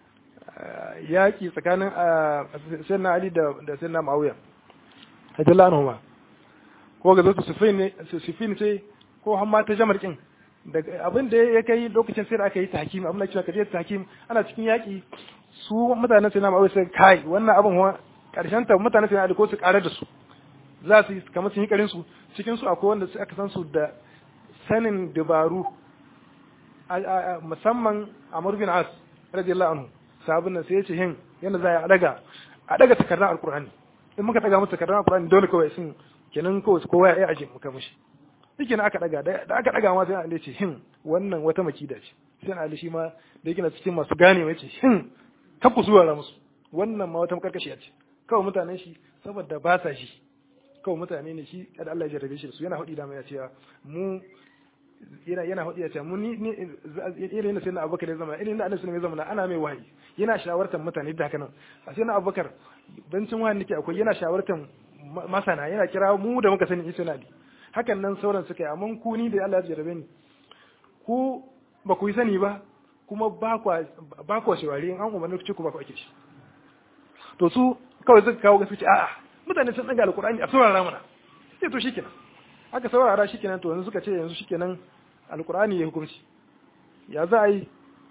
yaƙi tsakanin sayyidina Ali da da sayyidina Muawiya radiyallahu anhu ko ga zuwa Sufyan ne Sufyan sai ko hamma ta Jamar kin daga abin da ya kai lokacin sai da aka yi tahkim abin da kira kaje tahkim ana cikin yaƙi su mutanen sayyidina Muawiya sai kai wannan abin wa karshen ta mutanen sayyidina Ali ko su karar da su za su yi kamar sun yi karin su cikin su akwai wanda aka san su da sanin dabaru musamman Amr bin As radiyallahu anhu sabon nan sai ya ce hin yanda za a daga a daga takardar alkur'ani in muka daga musu takardar alkur'ani dole kawai sun kenan kawai kowa ya aje muka mishi yake na aka daga da aka daga ma sai Allah ce hin wannan wata makida ce sai Ali shi ma da yake na cikin masu gane mai ce hin ta ku zuwa musu wannan ma wata makarkashiya ce kawai mutanen shi saboda ba sa shi kawai mutane ne shi kada Allah ya jarrabe shi da su yana hudi da mai ya ce mu yana yana hudu ya ce mu ni irin sai na abubakar ya zama irin na annabi ya zama ana mai wahayi yana shawartar mutane da haka nan a sai na abubakar bancin wahayi nake akwai yana shawartar masana yana kira mu da muka sani isa nadi hakan nan sauran suka yi amma ku ni da Allah ya jarabe ni ku ba ku yi sani ba kuma ba kwa ba kwa shawari in an umarni ku ce ku ba ku ake shi to su kawai suka kawo gaskiya a'a mutane sun daga alqur'ani a saurara mana sai to shikenan aka saurara shikenan to yanzu suka ce yanzu shikenan alkur'ani ya hukunci ya za a yi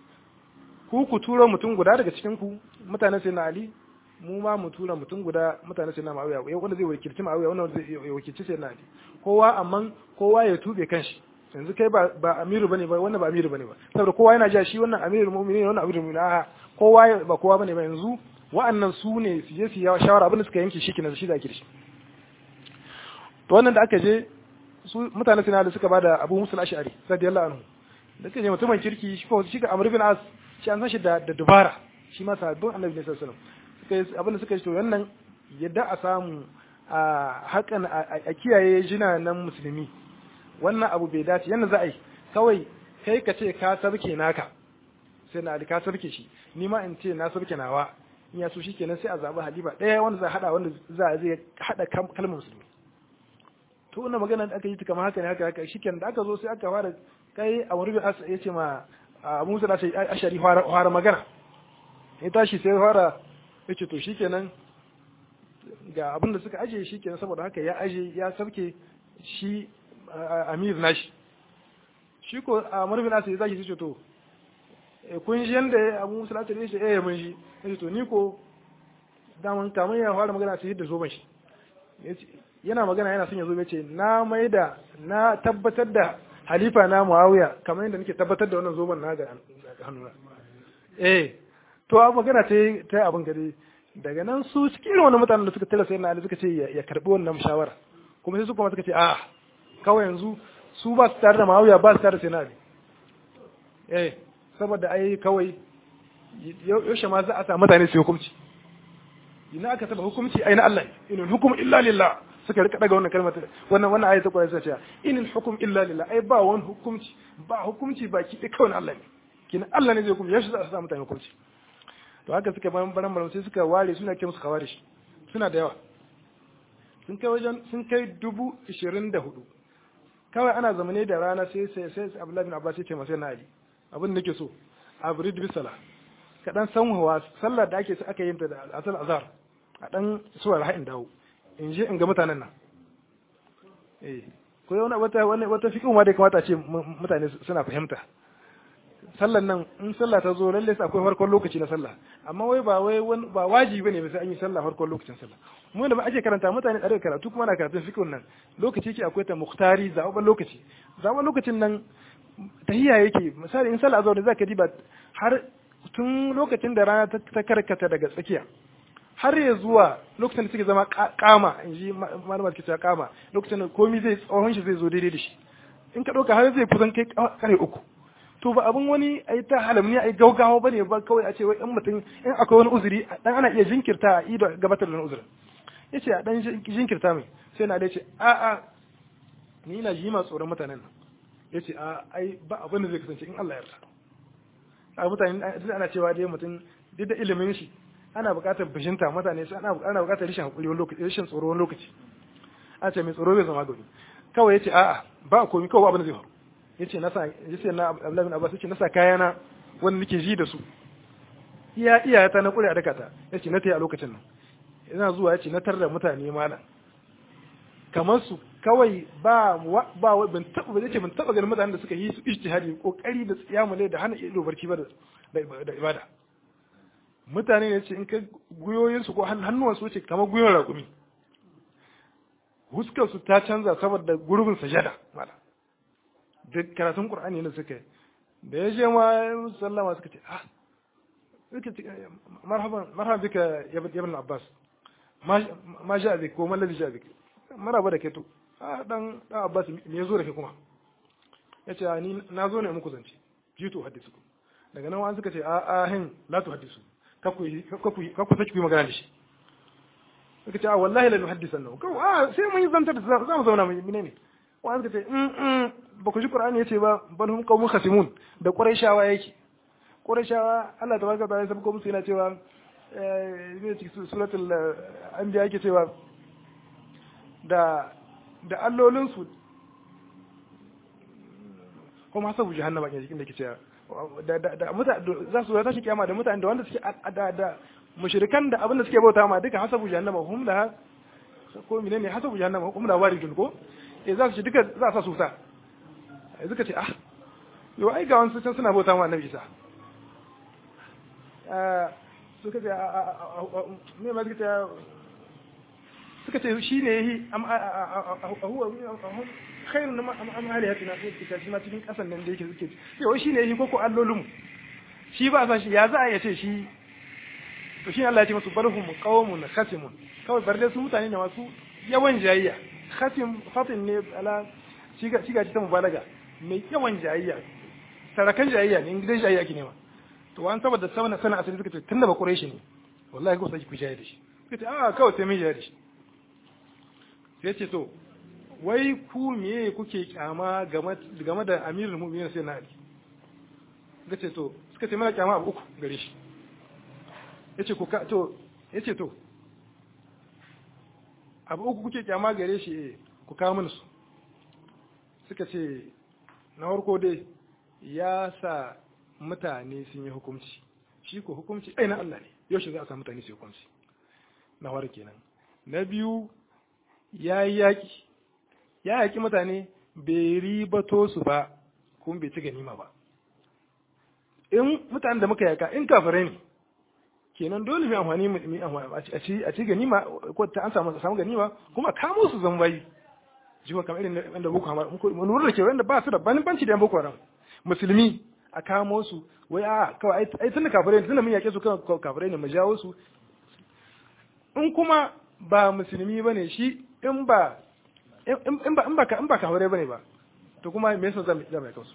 ku ku tura mutum guda daga cikin ku mutane sai na ali mu ma mu tura mutum guda mutane sai na ma'awiya ya wanda zai wakilci ma'awiya wanda zai wakilci sai na ali kowa amma kowa ya tube kanshi yanzu kai ba ba amiru bane ba wannan ba amiru bane ba saboda kowa yana ja shi wannan amirul mu'minin wannan amirul mu'minin a kowa ba kowa bane ba yanzu wa'annan su ne su je su yi shawara abin da suka yanke shi kenan shi da ake da shi to wannan da aka je su mutane suna da suka bada Abu Musa al-Ash'ari radiyallahu anhu da suka je mutumin kirki shi ko shi ga Amr bin As shi an san shi da da dubara shi ma sabbin Annabi ne sallallahu alaihi wasallam suka abin da suka yi to wannan yadda a samu a hakan a kiyaye jina nan musulmi wannan abu bai dace yanda za a yi kawai kai ka ce ka sarke naka sai na ka sarke shi ni ma in ce na sarke nawa in ya so shikenan sai a zabi halifa ɗaya wanda za a hada wanda za a zai hada kalmar musulmi to wannan magana da aka yi ta kamar haka ne haka haka shikenan da aka zo sai aka fara kai a wani bin ya ce ma Abu Musa ashari fara magana ya tashi sai fara ya ce to shikenan ga abin da suka aje shikenan saboda haka ya aje ya sarke shi amir nashi shi ko a marfin asa ya zaki su ce to kun shi yanda abu musa lati ne shi eh mun shi ya to ni ko daman kamar ya fara magana sai da zoben shi yana magana yana son ya zo ya ce na mai da na tabbatar da halifa na muawiya kamar yadda nake tabbatar da wannan zoben na ga hannuna eh to a magana ta ta abin gari daga nan su cikin wani mutanen da suka tara sai na suka ce ya karbi wannan shawara kuma sai su kuma suka ce a kawai yanzu su ba su tare da ma'auya ba su tare da sinari eh saboda ai kawai yaushe ma za a sa mutane su hukumci ina aka taba hukumci ai na Allah inul hukum illa lillah suka rika daga wannan kalmar wannan wannan ayatu Qur'ani sai ce inul hukum illa lillah ai ba wani hukumci ba hukumci ba ki kawai na Allah ne kina Allah ne zai hukumci yaushe za a sa mutane hukumci to haka suka bayan baran baran sai suka ware suna kai musu kawarish suna da yawa sun kai wajen sun kai dubu ishirin da hudu kawai ana zamane da rana sai sai sai Abdullahi bin Abbas ya ce masa na Ali abin da nake so abrid bi sala ka dan san hawa sallar da ake aka yin ta da asal azhar a dan suwar ha'in dawo in je in ga mutanen nan eh ko wani wata wani wata fiqh ma da kamata ce mutane suna fahimta sallar nan in sallah ta zo lalle sai akwai farkon lokaci na sallah amma wai ba wai ba wajibi bane sai an yi sallah farkon lokacin sallah mu da ba ake karanta mutane da karatu kuma na karatun fiqh nan lokaci ke akwai ta muhtari zaɓen lokaci zaɓen lokacin nan tahiyya yake misali in sallah azhar zaka diba har tun lokacin da rana ta karkata daga tsakiya har ya zuwa lokacin da suke zama kama in ji malamar ke cewa kama lokacin da komai zai tsohon shi zai zo daidai da shi in ka ɗauka har zai kusan kai kare uku to ba abin wani a yi ta halamni a yi gaugawa ba ne ba kawai a ce wai in mutum in akwai wani uzuri dan ana iya jinkirta a ido gabatar da wani uzurin ya ce a dan jinkirta mai sai na da ce a a ni ina ji ma tsoron mutanen nan ya ce a ai ba abin da zai kasance in Allah ya yarda a mutane ana cewa dai mutum duk da ilimin shi ana buƙatar bishinta mutane su ana ana buƙatar rishin hakuri wani lokaci rishin tsoro wani lokaci a ce mai tsoro bai zama gari kawai yace a'a ba komai kawai abin da zai faru yace na sa yace na Abdullahi bin Abbas yace na sa kayana wanda nake ji da su iya iyayata na kure a dakata yace na tayi a lokacin nan ina zuwa yace na tarda mutane malam kamar su kawai ba ba ban taba ba yace ban taba ganin mutanen da suka yi su ijtihadi kokari da tsiyamule da hana ido barci ba da ibada mutane ne ce in ka guyoyin su ko hannuwan su ce kamar guyon raƙumi huskar su ta canza saboda gurbin sajada mala duk karatun qur'ani ne suka yi da ya je ma sallama suka ce ah suka ce marhaban marhaban bika ya ibn abbas ma ja bik ko man ladhi ja bik maraba da kai to a dan dan abbas me yazo da kai kuma yace ni na zo ne muku zance jitu hadisu daga nan wani suka ce a a hin la tu hadisu kaku kaku kaku saki ku magana da shi suka ce a wallahi la nuhaddisan nahu kawo a sai mun yi zantar da za mu zauna mu ne ne wani suka ce in ba ku ji qur'ani yace ba bal hum qaumun khasimun da qurayshawa yake qurayshawa Allah tabaraka ta'ala sai ko musu yana cewa eh cikin suratul anbiya yake cewa da da allolin su kuma hasabu jahannama ke cikin da ke cewa da da mutane za su tashi kiyama da mutane da wanda suke da da mushrikan da abin da suke bauta ma duka hasabu jahannama hum da ko menene hasabu jahannama hum da waridun ko eh za su ci duka za su sa su ta suka ce ah yo ai ga wasu can suna bauta ma annabi Isa eh suka ce me ma suka ce suka ce shi ne yi huwa khairun na am alihatina ko kita shi ma cikin kasan nan da yake suke ce wai shi ne yi koko allolin shi ba sa shi ya za a yace shi to shi Allah ya ce masu barhum qaumun khasimun kawai bar dai su mutane ne masu yawan jayayya khasim fatin ne ala shiga shiga ta mubalaga mai yawan jayayya sarakan jayayya ne gidan jayayya ake nema to an saboda sauna sana asali suka ce tunda ba quraishi ne wallahi ko sai ku jayayya da shi suka ce a kawai sai mun jayayya da shi sai ce to wai ku meye kuke kyama game da amirul mu'minin sai na ali suka ce to suka ce mana kyama abu uku gare shi yace ku ka to yace to abu uku kuke kyama gare shi eh ku kawo mana su suka ce na farko dai ya sa mutane sun yi hukunci shi ko hukunci ai na Allah ne yau shi za a sa mutane su yi hukunci na farko kenan na biyu ya yi yaƙi ya yaƙi mutane bai ribato su ba kuma bai ci ganima ba in mutanen da muka yaka in kafirai ne kenan dole mai amfani a ci a ci ganima ko ta an samu samu ganima kuma kamo su zan bayi jiwa kamar irin wanda boko haram mun lura da ke wanda ba su da banci da boko haram musulmi a kamo su wai a kawai ai tun da kafirai tun da mun yake su kan kafirai ne mu jawo su in kuma ba musulmi bane shi in ba in ba in ba in ba kafirai bane ba to kuma me yasa zan zan mai kansu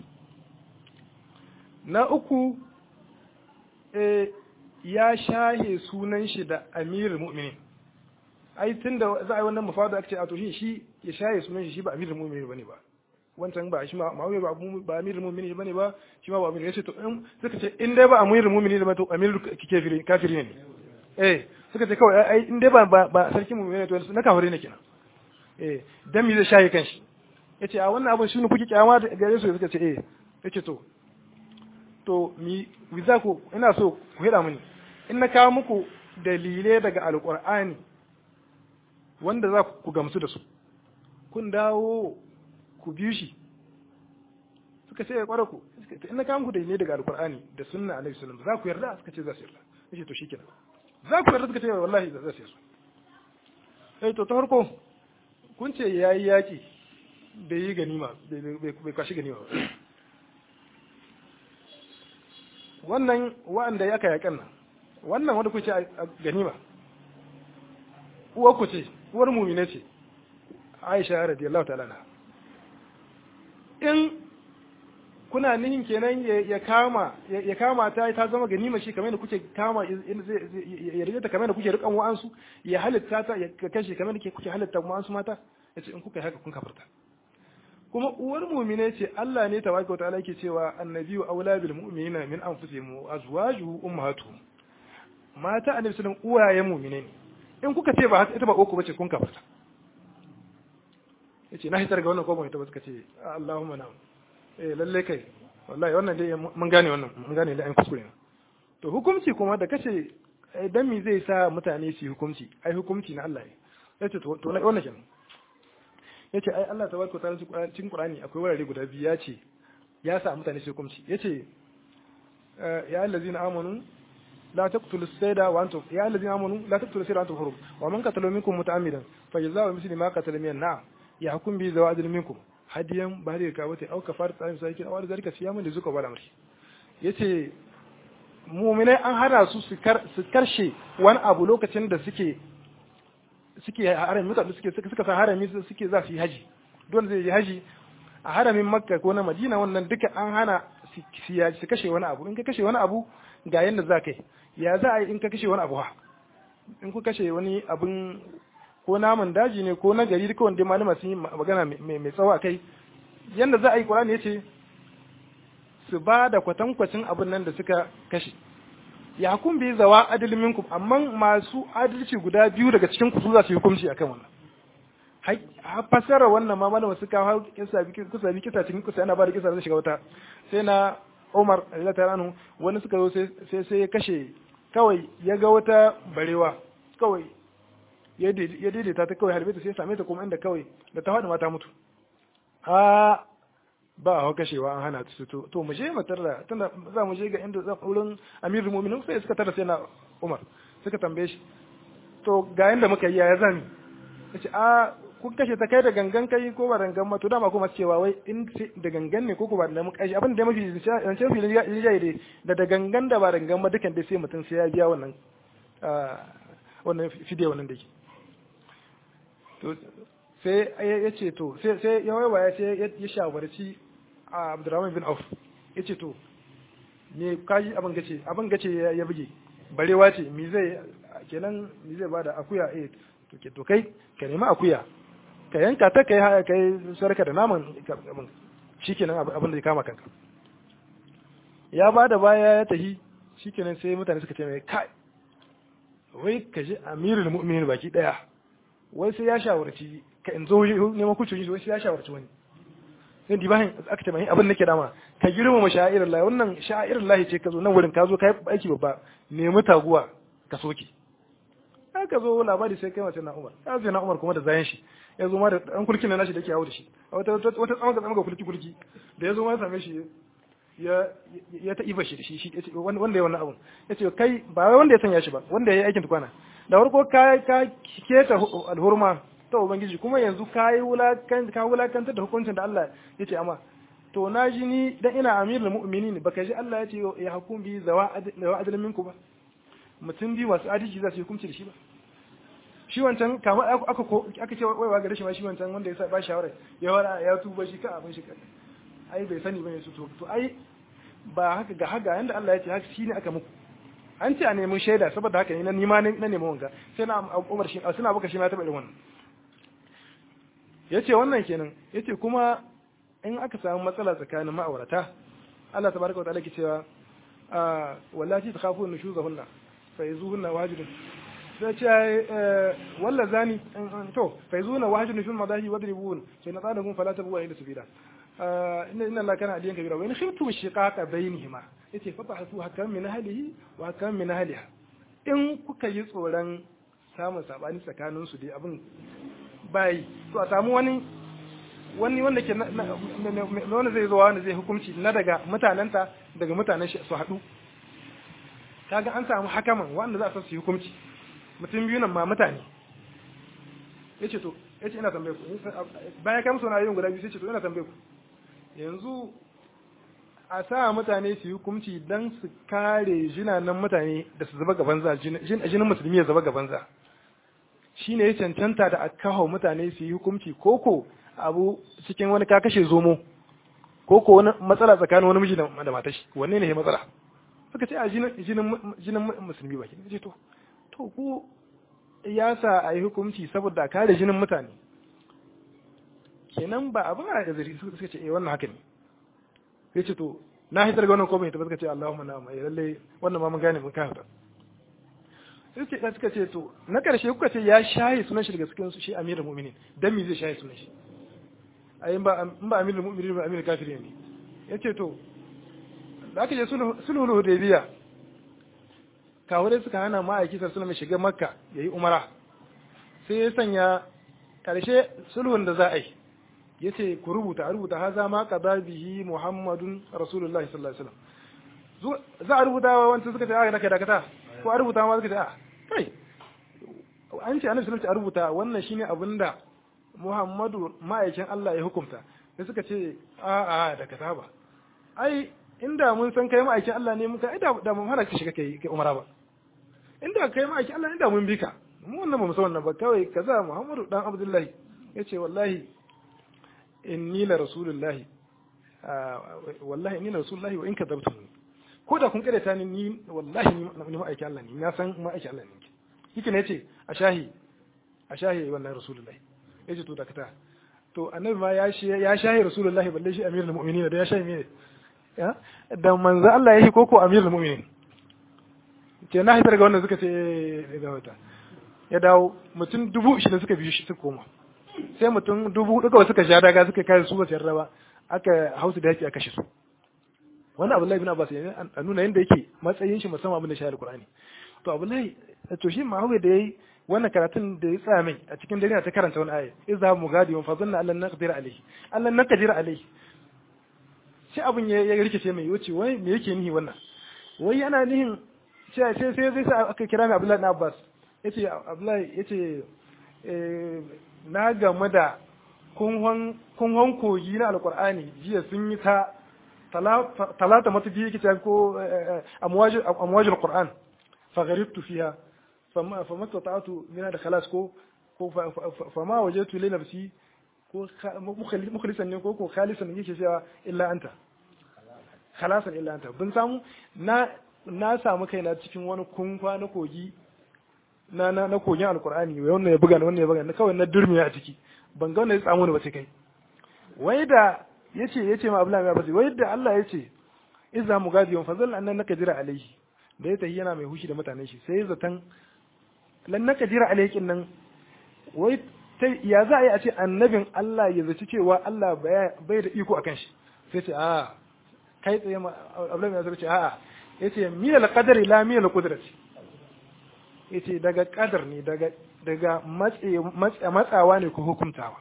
na uku eh ya shahe sunan shi da amirul mu'minin ai tunda za a yi wannan mafada ake ce a to shi shi ya shahe sunan shi shi ba amirul mu'minin bane ba wancan ba shi ma ma'awiya ba ba amirul mu'minin bane ba shi ma ba amirul yace to in suka ce in dai ba amirul mu'minin ba to amirul kafiri kafiri ne eh suka ce kawai ai in dai ba ba sarkin mu'minin to na kafiri ne kenan eh dan me zai shaye kanshi yace a wannan abin shine kuke kyama da gare su suka ce eh yace to to mi za ku ina so ku hida mini in na kawo muku dalilai daga alqur'ani wanda za ku gamsu da su kun dawo ku biyu shi suka ce ya kware ku in na kawo muku dalilai daga alqur'ani da sunna alaihi sallam za ku yarda suka ce za su yarda yace to shikenan za ku yarda suka ce wallahi za su yarda eh to ta farko kun ce ya yi yaƙi bai yi ganima bai kwashi ganima ba wannan wa'anda ya yaƙan nan wannan wanda kuce a ganima uwar ku ce uwar mumine ce aisha radiyallahu ta'ala na in kuna nihin kenan ya kama ya kama ta ta zama ganima shi kamar da kuke kama ya rike ta kamar da kuke rikan wa'ansu ya halitta ta ya kashe kamar da kuke halitta wa'ansu mata yace in kuka haka kun kafarta kuma uwar mu'mine ce Allah ne tabaraka wa ta'ala yake cewa annabiyyu aula bil mu'minina min anfusihim azwajuhu ummahatuhum mata annabi sallallahu alaihi uwayen mu'mine ne in kuka ce ba ita ba uku bace kun kafarta yace na hitar ga wannan ko ban ita ba suka ce Allahumma na'am eh lalle kai wallahi wannan dai mun gane wannan mun gane da an kuskure ne to hukunci kuma da kace dan me zai sa mutane su hukunci ai hukunci na Allah ne yace to to wannan kenan yace ai Allah tabaraka ta'ala cikin Qur'ani akwai wurare guda biyu yace ya sa mutane su hukunci yace ya allazina amanu لا تقتلوا السيد وانتم يا الذين امنوا لا تقتلوا السيد وانتم حرم ومن قتل منكم متعمدا فجزاء مثل ما قتل من النعم يحكم به ذو عدل منكم هديا بهذه الكعبة او كفارة طعام مساكين او ذلك صياما لذوق ولا امر yace mu'minai an hana su su karshe wani abu lokacin da suke suke harami mutane suke suka san harami suke za su yi haji don zai yi haji a haramin makka ko na madina wannan duka an hana su kashe wani abu in ka kashe wani abu ga yadda za ka yi ya za a yi in ka kashe wani abu ha in ku kashe wani abin ko naman daji ne ko na gari duka wanda malama sun yi magana mai tsawo a kai yadda za a yi ƙwararri ya ce su ba da kwatankwacin abin nan da suka kashe ya kun bi zawa adilin minkum amma masu adalci guda biyu daga cikin ku su za su yi hukunci akan wannan fasara wannan ma malama suka hau kisa bi kisa bi kisa cikin kisa yana ba da kisa zai shiga wata sai na Umar radiyallahu anhu wani suka zo sai sai ya kashe kawai ya ga wata barewa kawai ya daidaita ta kawai harbe ta sai same ta kuma inda kawai da ta faɗi mata mutu a ba a kashewa an hana su to to mu je mu tarda tunda za mu je ga inda zan wurin Amirul Mu'minin sai suka tarda sai na Umar suka tambaye shi to ga yanda muka yi ya zami yace a kun kashe ta kai da gangan kai ko ba gangan ma to dama kuma cewa wai in da gangan ne ko ko ba da muka abin da mafi zance fi rijai dai da da gangan da ba da gangan ma dukan dai sai mutum sai ya biya wannan wannan fidiyo wannan dake to sai ya ce to sai sai ya waiwaya sai ya shawarci Abdurrahman bin Auf ya ce to me kaji abin gace abin gace ya buge barewa ce mi zai kenan mi zai bada akuya eh to ke to kai ka nemi akuya ka yanka ta kai haya kai sarka da naman abin shikenan abin da ya kama kanka ya ba da baya ya tahi shikenan sai mutane suka ce mai kai wai ka ji amirul mu'minin baki daya wai sai ya shawarci ka in zo neman kucin wai sai ya shawarci wani sai di bayan aka ce mai abin nake dama ka girmama sha'irar lahi wannan sha'irar lahi ce ka zo nan wurin ka zo ka yi aiki babba nemi taguwa ka soke aka zo labari sai kai mace na Umar ya zo na Umar kuma da zayan shi ya zo ma da dan kulkin na nashi da yake yawo da shi wata wata tsama ga tsama ga kulki kulki da ya zo ma ya same shi ya ya ta iba shi shi wanda ya wannan abun yace kai ba wai wanda ya sanya shi ba wanda ya yi aikin tukwana da farko ka ka keta alhurma ta ubangiji kuma yanzu ka yi wulakan ka wulakanta da hukuncin da Allah yace amma to na ji ni dan ina amirul mu'minin baka ji Allah yace ya hukum bi zawa adalin minku ba mutum biyu masu adalci za su yi hukunci da shi ba shi wancan kama aka aka ce waiwa gare shi ma shi wancan wanda ya sa ba shawara ya wara ya tuba shi ka abin shi kan ai bai sani bane su to to ai ba haka ga haka yanda Allah ya ce haka shine aka muku an ce a nemi shaida saboda haka ne na nima na nemi wanga sai na Umar shi suna baka shi ma ta bada wannan yace wannan kenan yace kuma in aka samu matsala tsakanin ma'aurata Allah tabaraka wa ta'ala ke cewa wallahi takhafun nushuzahunna faizuhunna wajidun sai ce walla zani to faizuhunna wajidun fil madahi wadribun sai na tsada gun fala tabu ila sabila inna inna allaha kana aliyan kabira wa in khiftum shiqaqa bainihima yace fa bahasu hakam min ahlihi wa hakam min ahliha in kuka yi tsoron samun sabani tsakanin su dai abin bai to a samu wani wani wanda ke wanda zai zo wanda zai hukunci na daga mutanenta daga mutanen su haɗu kaga an samu hakaman wanda za su yi hukunci mutum biyu nan ma mutane yace to yace ina tambaye ku bayan kai musu yin guda biyu sai ce to ina tambaye ku yanzu a sa mutane su yi hukunci dan su kare jinanan mutane da su zaba gaban za jinin musulmi ya zaba gaban za shine ya cancanta da a kawo mutane su yi hukunci koko abu cikin wani ka kashe zomo koko wani matsala tsakanin wani miji da matashi wanne ne ya matsala suka ce a jinin musulmi baki ce to to ku ya sa a yi hukunci saboda a kare jinin mutane kenan ba abin a zari suka ce eh wannan haka ne sai ce to na hitar ga wannan ko bai ta suka ce Allahumma na mai lalle wannan ma mun gane mun kafa sai ce suka ce to na karshe kuka ce ya shaye sunan shi daga cikin shi amirul mu'minin dan me zai shaye sunan shi ayin ba in ba amirul mu'minin ba amirul kafirin ne yace to da aka je sulhul hudaybiya kawai suka hana ma'aiki sallallahu alaihi shiga makka yayi umara sai ya sanya karshe sulhun da za a yi yace ku rubuta a rubuta haza ma qada bihi muhammadun rasulullahi sallallahu alaihi wasallam za a rubuta wa wanda suka ce a naka dakata ko a rubuta ma suka ce a kai an ce annabi sallallahu a rubuta wannan shine abinda muhammadu ma'aikin Allah ya hukunta sai suka ce a a dakata ba ai inda mun san kai ma'aikin Allah ne muka ai da mun hana ka shiga kai kai umara ba inda kai ma'aikin Allah inda mun bi ka mu wannan ba mu san wannan ba kawai kaza muhammadu dan abdullahi yace wallahi inni la rasulullahi wallahi inni la rasulullahi wa in kadabtum ko da kun ta ni ni wallahi ni ma'aikin Allah ne na san ma'aikin Allah ne yake ne yace a shahi a shahi wallahi rasulullahi yace to dakata to annabi ma ya shi ya shahi rasulullahi balle shi amirul mu'minin da ya shahi me ya da manzo Allah ya shi koko amirul mu'minin ke na hitar ga wannan suka ce ga wata ya dawo mutum dubu shi da suka biyu shi suka koma sai mutum dubu duka suka sha daga suka kai su ba su ba aka hausu da yake aka kashe su wani abu lai bin abbas ne a nuna yadda yake matsayin shi musamman abin da shi alqur'ani to abu lai to shi ma da yayi wannan karatun da ya tsaya mai a cikin dare ta karanta wani aya idza mugadi wa fadhanna allan naqdir alayhi allan naqdir alayhi shi abin ya rikice mai wuce wai me yake nihi wannan wai yana nihin sai sai sai zai sa aka kira mai abdullahi na abbas yace abdullahi yace na game da kunhon kogi na alkur'ani jiya sun yi ta talata matafi yake ta ko amwajin qur'an fagharibtu fiha fama ta'atu mina da khalas ko ko fama wajatu li nafsi ko mukhlisan ne ko ko khalisan yake cewa illa anta khalasan illa anta bin samu na na samu kaina cikin wani kunfa na kogi na na na kogin alkur'ani wannan ya buga wannan ya buga kawai na durmiya a ciki ban ga wannan ya samu ne ba sai kai wai da yace yace ma Abdullahi Abbas wai da Allah yace idza mugadiyon fazal annan naka jira alaihi da ya tahi yana mai hushi da mutanen shi sai zatan lan naka jira alaihi nan wai ta ya za a yi a ce annabin Allah ya zaci cewa Allah bai da iko akan shi sai ce a kai tsaye ma Abdullahi Abbas ce a'a yace miyal qadari la miyal qudrati yace daga kadar ne daga daga matsawa ne ko hukuntawa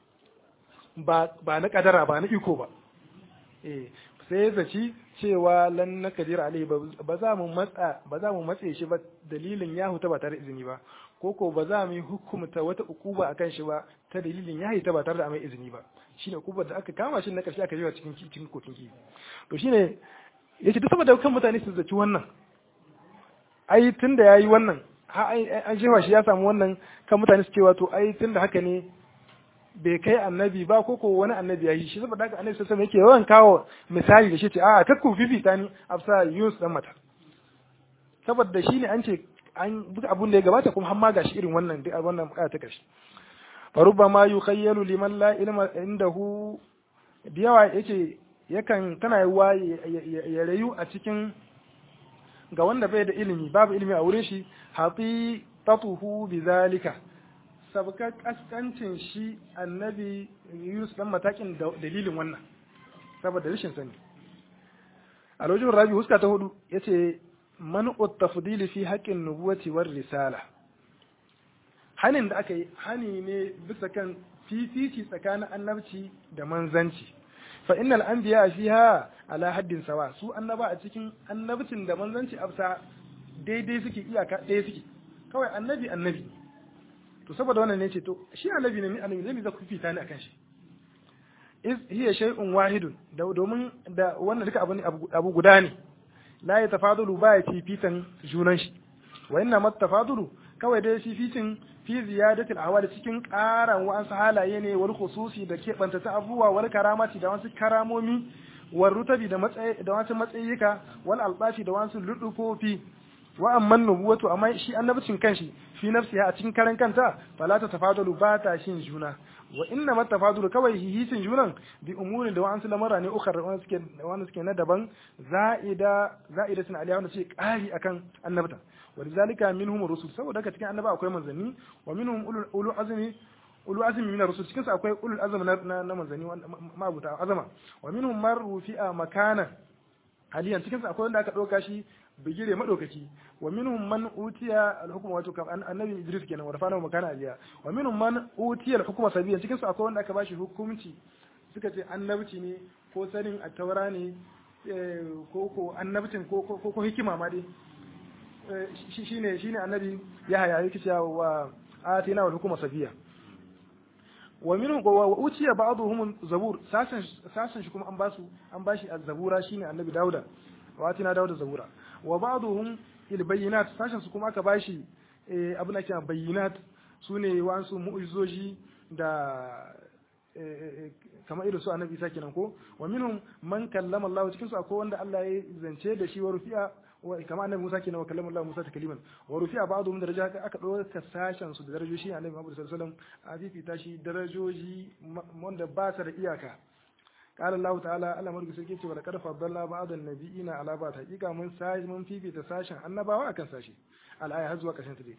ba ba na kadara ba na iko ba eh sai zaci cewa lan na kadir alai ba za mu matsa ba za mu matse shi ba dalilin ya huta ba tare da izini ba ko ko ba za mu yi hukumta wata ukuba akan shi ba ta dalilin ya huta ba tare da mai izini ba shine ukubar da aka kama shi na karshe aka jiwa cikin cikin kokin ki to shine yace duk saboda kan mutane su zaci wannan ai tunda yayi wannan an jefa shi ya samu wannan kan mutane su cewa to ai tunda haka ne bai kai annabi ba ko ko wani annabi ya yi shi saboda haka annabi sallallahu yake yawan kawo misali da shi ce a kakku fifita ni afsa Yunus dan mata saboda shi ne an ce an duk abun da ya gabata kuma har ma gashi irin wannan duk wannan bukata ta karshe faruba ma yukhayyalu liman la ilma indahu da yawa yace yakan tana yawa ya rayu a cikin ga wanda bai da ilimi babu ilimi a wurin shi hati tatuhu bizalika sabka kaskancin shi annabi Yunus dan matakin dalilin wannan saboda rashin sani a lojin rabi huska ta hudu yace man tafdili fi haqqin nubuwati war risala hanin da aka yi hani ne bisa kan fifici tsakanin annabci da manzanci fa innal anbiya fiha ala haddin sawa su annaba a cikin annabcin da manzanci afsa daidai suke iyaka ɗaya suke kawai annabi annabi to saboda wannan ne ce to shi annabi ne annabi ne za ku fita ni akan shi is hiya shay'un wahidun da domin da wannan duka abu abu guda ne la ya tafadulu ba ya fifitan junan shi wa inna mat tafadulu kawai dai fifitin fi ziyadatil ahwali cikin ƙaran wa'ansu halaye ne wal khususi da keɓanta ta abubuwa wal karamati da wasu karamomi wal rutabi da matsayi da wasu matsayika wal albashi da wasu ludufofi wa amman nubuwatu amma shi annabcin kanshi fi nafsiha a cikin karan kanta fala ta tafadalu ba ta shin juna wa inna ma tafadulu kawai hihisin junan bi umurin da wa'ansu lamara ne ukhar wanda suke wanda suke na daban za'ida za'idatun alaiha wanda suke kari akan annabta wa lidhalika minhum rusul saboda haka cikin annaba akwai manzanni wa minhum ulul ulul azmi ulul azmi min rusul cikin su akwai ulul azmi na na manzanni mabuta azama wa minhum man rufi'a makana haliyan cikin su akwai wanda aka dauka shi bigire madaukaki wa minhum man utiya al-hukma wato annabi Idris kenan warfana makana aliya wa minhum man utiya al-hukma sabiyan cikin su akwai wanda aka bashi hukunci suka ce annabci ne ko sanin at-taura ne ko ko annabcin ko ko ko hikima ma dai shine shine annabi ya haya yake cewa wa atina wal hukma sabiya wa minhum wa utiya ba'dhum zabur sasan sasan shi kuma an basu an bashi az-zabura shine annabi dauda wa atina dauda zabura wa ba'dhum il bayyinat sashen su kuma aka bashi eh abin da ke bayyinat sune wasu mu'jizoji da kamar irin su annabi Isa kenan ko wa minhum man kallama Allah cikin su akwai wanda Allah ya zance da shi wa rufi'a wa kamar annabi Musa kenan wa kallama Allah Musa takliman wa rufi'a ba'dhum daraja aka dauka sashen su da darajoji annabi Muhammad sallallahu alaihi wasallam a fifita shi darajoji wanda ba su da iyaka قال الله تعالى Allah margu sai ce wa laqad faddalna ba'dan nabiyina ala ba'd hakika mun sai mun fifita sashen annabawa akan sashi al-aya har zuwa kashin ta dai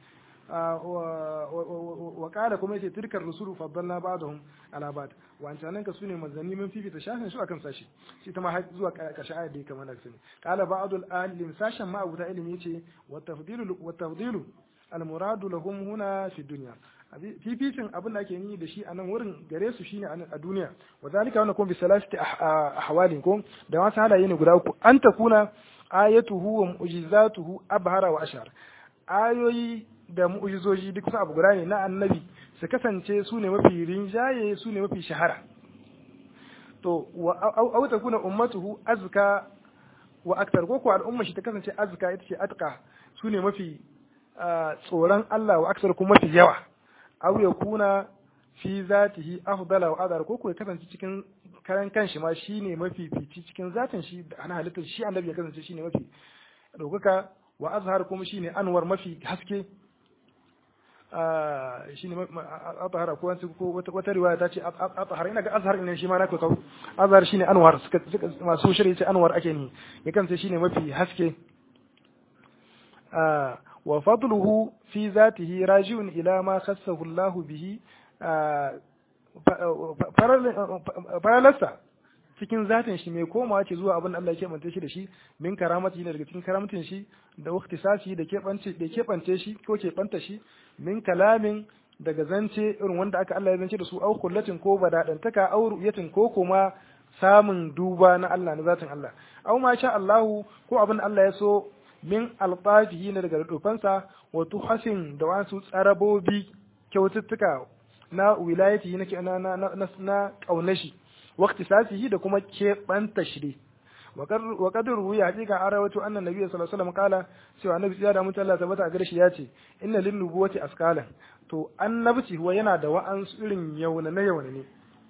wa qala kuma yace tilkar rusulu faddalna ba'dahum ala ba'd wa antanan ka sune manzanni mun fifita sashen su akan sashi shi ta ma har zuwa kashin aya dai kamar da sani qala ba'dul alim sashen ma abuta ilimi yace wa tafdilu wa tafdilu al-muradu lahum huna fi dunya fificin abin da ake yi da shi a nan wurin gare su shine a duniya wa zalika wannan kuma bi salasati ahwalin ko da wasu halaye ne guda uku an takuna ayatuhu wa mu'jizatuhu abhara wa ashar ayoyi da mu'jizoji duk sun abu guda ne na annabi su kasance su ne mafi rinjaye su ne mafi shahara to au takuna ummatuhu azka wa aktar ko ko al'umma shi ta kasance azka ita ce atqa su ne mafi tsoron Allah wa aksar kuma mafi yawa aw ya kuna fi zatihi afdala wa adar ko ko ya kasance cikin karan kanshi ma shine mafi fici cikin zatin shi da ana halittar shi annabi ya kasance shine mafi dokaka wa azhar kuma shine anwar mafi haske shine azhar ko wani ko wata riwaya ta ce azhar ina ga azhar ne shi ma na kawo azhar shine anwar suka masu shirye ce anwar ake ni ya kasance shine mafi haske wa fadluhu fi zatihi raji'un ila ma khassahu Allah bihi faralarsa cikin zatin shi mai komawa ce zuwa abin da Allah ya keɓance shi da shi min karamati ne daga cikin karamatin shi da waktisasi da keɓance da keɓance shi ko keɓanta shi min kalamin daga zance irin wanda aka Allah ya zance da su au kullatin ko badadantaka au ru'yatin ko kuma samun duba na Allah na zatin Allah au ma sha Allahu ko abin da Allah ya so min alfafihi ne daga rufansa wa tuhasin da wasu tsarabobi kyaututtuka na wilayati na na na na kaunashi waqtisasihi da kuma keɓanta shi wa qadru ruya hakika an rawaito annan nabi sallallahu alaihi wasallam kala cewa annabi ya da mutum Allah tabbata a gare shi yace inna lin nubuwati askalan to annabci huwa yana da wa'ansu irin yauna na yauna ne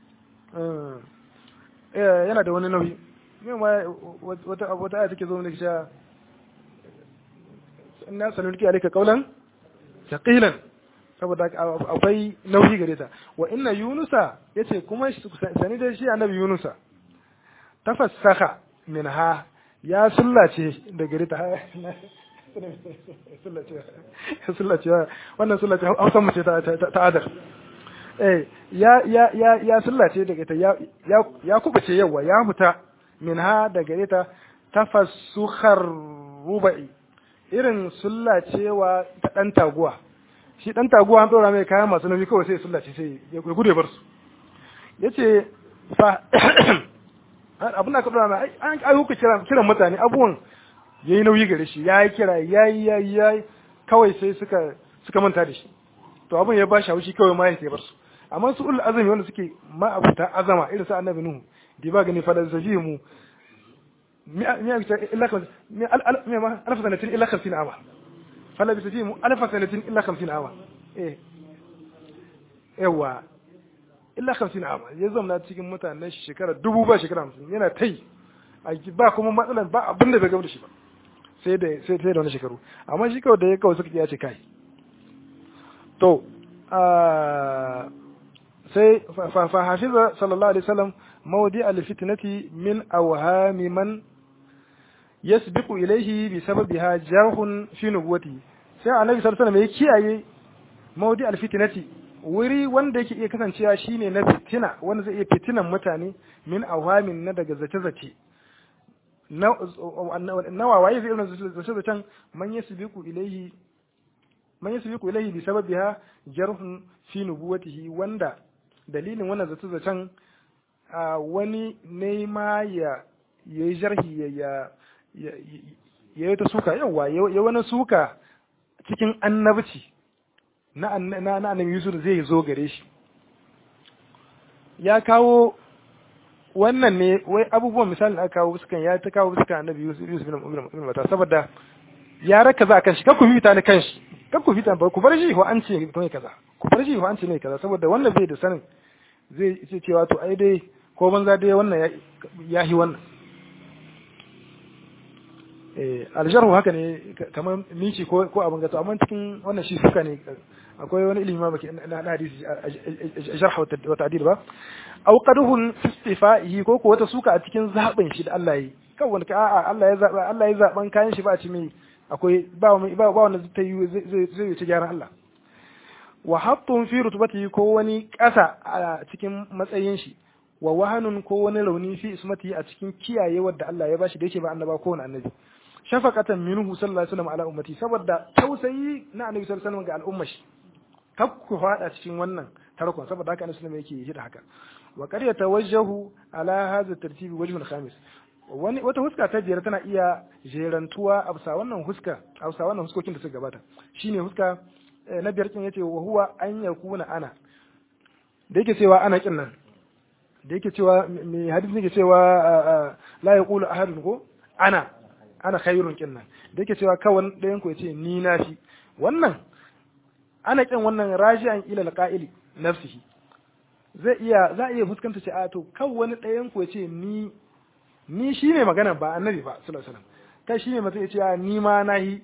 yana da wani nauyi wata wata aya take zo ne cewa inna sanulki alayka qawlan thaqilan saboda akwai nauyi gare ta wa inna yunusa yace kuma sani da shi annabi yunusa tafassaha minha ya sullace da gare ta sullace wannan sullace hausan mace ta ta adar eh ya ya ya ya sullace daga ta ya ya kubace yawa ya huta minha da gare ta tafassukhar rubai irin sullacewa ta ɗan taguwa shi ɗan taguwa an ɗora mai kayan masu nauyi kawai sai sullace sai ya gude bar su ya ce fa abin da aka ɗora mai an ayyuka kiran mutane abubuwan ya yi nauyi gare shi ya yi kira ya yi ya yi ya yi kawai sai suka suka manta da shi to abin ya ba shi haushi kawai ma ya bar su amma su ul azumi wanda suke ma abuta azama irin sa annabi nuhu di ba gani fa da zajimu ألف سنة إلا خمسين عاما فلبث فيهم ألف سنة إلا خمسين عاما إيه yawa illa hamsin ama ya zama cikin mutanen shekara dubu ba shekara hamsin yana ta yi ba kuma matsalar ba abin da bai gaba da shi ba sai da sai da wani shekaru amma shi kawai da ya kawai suka iya ce kai to sai fa hafiza sallallahu alaihi wasallam mawdi al-fitnati min awhami man yasbiqu ilayhi bi sababiha jarhun fi nubuwati sai annabi sallallahu alaihi wasallam ya kiyaye mawdi al-fitnati wuri wanda yake iya kasancewa shine na fitina wanda zai iya fitinan mutane min awhamin na daga zace-zace na wawaye zai irin zace-zacen man yasbiqu ilayhi man yasbiqu ilayhi bi sababiha jarhun fi nubuwatihi wanda dalilin wannan zace-zacen wani ne ma ya yi jarhi ya ya yi ta suka yawa ya wani suka cikin annabci na annabi Yusuf zai zo gare shi ya kawo wannan ne wai abubuwan misalin aka kawo fuskan ya ta kawo fuskan annabi Yusuf Yusuf ibn Mata saboda ya raka za kan shi kar ku fita ni kan shi kar ku fita ba ku bar shi ko an ce ne kaza ku bar shi ko an ce ne kaza saboda wannan bai da sanin zai ce cewa to ai dai ko banza dai wannan ya yi wannan aljarhu haka ne kamar mici ko ko abin gato amma cikin wannan shi suka ne akwai wani ilimi ma baki na hadisi jarh wa ta'dil ba aw qaduhun istifa'ihi ko ko wata suka a cikin zaben shi da Allah yi kan wanda a'a Allah ya zaba Allah ya zaban kayan shi ba a ci mai akwai ba ba ba wanda zai yi zai zai ci gyaran Allah wa hattun fi rutubatihi ko wani ƙasa a cikin matsayin shi wa wahanun ko wani rauni fi ismati a cikin kiyayewar da Allah ya bashi da yake ba annaba ko wani annabi shafaqatan minhu sallallahu alaihi wasallam ala ummati saboda tausayi na annabi sallallahu alaihi wasallam ga al'ummar shi kar ku fada cikin wannan tarkon saboda haka annabi sallallahu yake yi da haka wa qad yatawajjahu ala hadha tartib wajhun khamis wani wata huska ta biyar tana iya jerantuwa a bisa wannan huska a bisa wannan huskokin da suka gabata shine huska na biyar kin yace wa huwa an yakuna ana da yake cewa ana kin nan da yake cewa me hadisi yake cewa la yaqulu ahadun ko ana ana khairun kin nan da yake cewa kawan ɗayan ku yace ni na fi wannan ana kin wannan raji'an ila alqa'ili nafsihi zai iya za iya fuskanta ce a to kan wani ɗayan ku yace ni ni shine magana ba annabi ba sallallahu alaihi wasallam kai shine mutum yace a ni ma nahi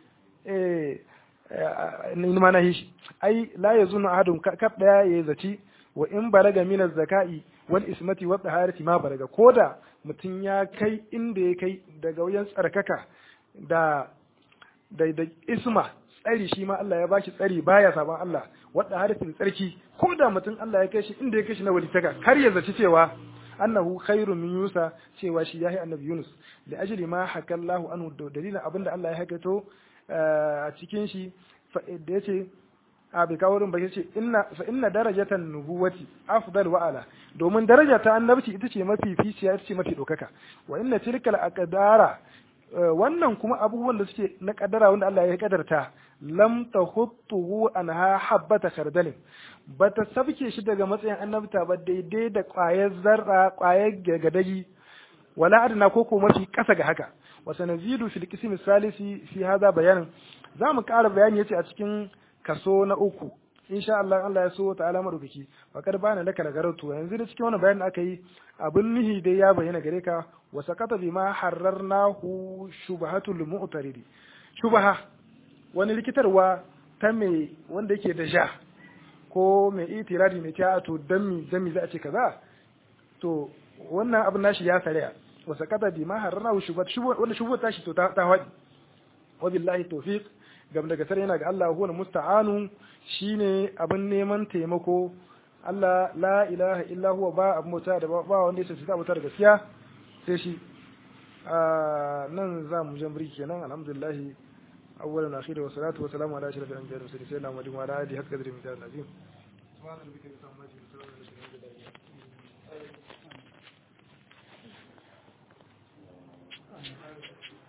eh ni ma nahi shi ai la yazunu ahadun kaf daya ya zaci wa in balaga min az-zaka'i wal ismati wa taharati ma balaga koda mutum ya kai inda ya kai daga wajen tsarkaka da da da isma tsari shi ma Allah ya bashi tsari baya saban Allah wadda harfin tsarki ko da mutum Allah ya kai shi inda ya kai shi na walitaka kar ya zaci cewa annahu khairu min yusa cewa shi yahi annabi Yunus da ajli ma hakallahu anhu dalilin abinda Allah ya hakato a cikin shi da yace a bai kawo wurin ba yace inna fa inna darajatan nubuwati afdal wa ala domin daraja ta annabci ita ce mafi ficiya ita ce mafi dokaka wa inna tilkal aqdara wannan kuma abubuwan da suke na kaddara wanda Allah ya kadarta lam tahuttuhu anha habbata khardalin bata sabke shi daga matsayin annabta ba daidai da ƙwayar zarra ƙwayar gadagi wala adna ko ko mafi kasa ga haka wa sanazidu fil qismi salisi fi hada bayanin zamu ƙara bayani yace a cikin kaso na uku insha Allah Allah ya so ta'ala madaukaki fakar bana laka da garautu yanzu da cikin wannan bayanin aka yi abin nihi dai ya bayyana gare ka wa sakata bima hararnahu shubhatul mu'taridi shubha wani likitarwa ta mai wanda yake da ja ko mai itiradi mai ta to dan mi dan mi za a ce kaza to wannan abin nashi ya sariya wa sakata bima hararnahu shubhat shubhat wanda shubhat tashi to ta ta wadi wa billahi tawfiq gam daga sare yana ga Allah huwa musta'anu shine abin neman taimako Allah la ilaha illa huwa ba abin bauta da ba wanda yake ta bauta da gaskiya sai shi nan za mu jan birki kenan alhamdulillah awwalan akhiru wa salatu wa salamu ala ashrafil anbiya'i wa sayyidina Muhammadin wa ala alihi hakka qadri min azim subhana rabbika rabbil izzati amma yasifun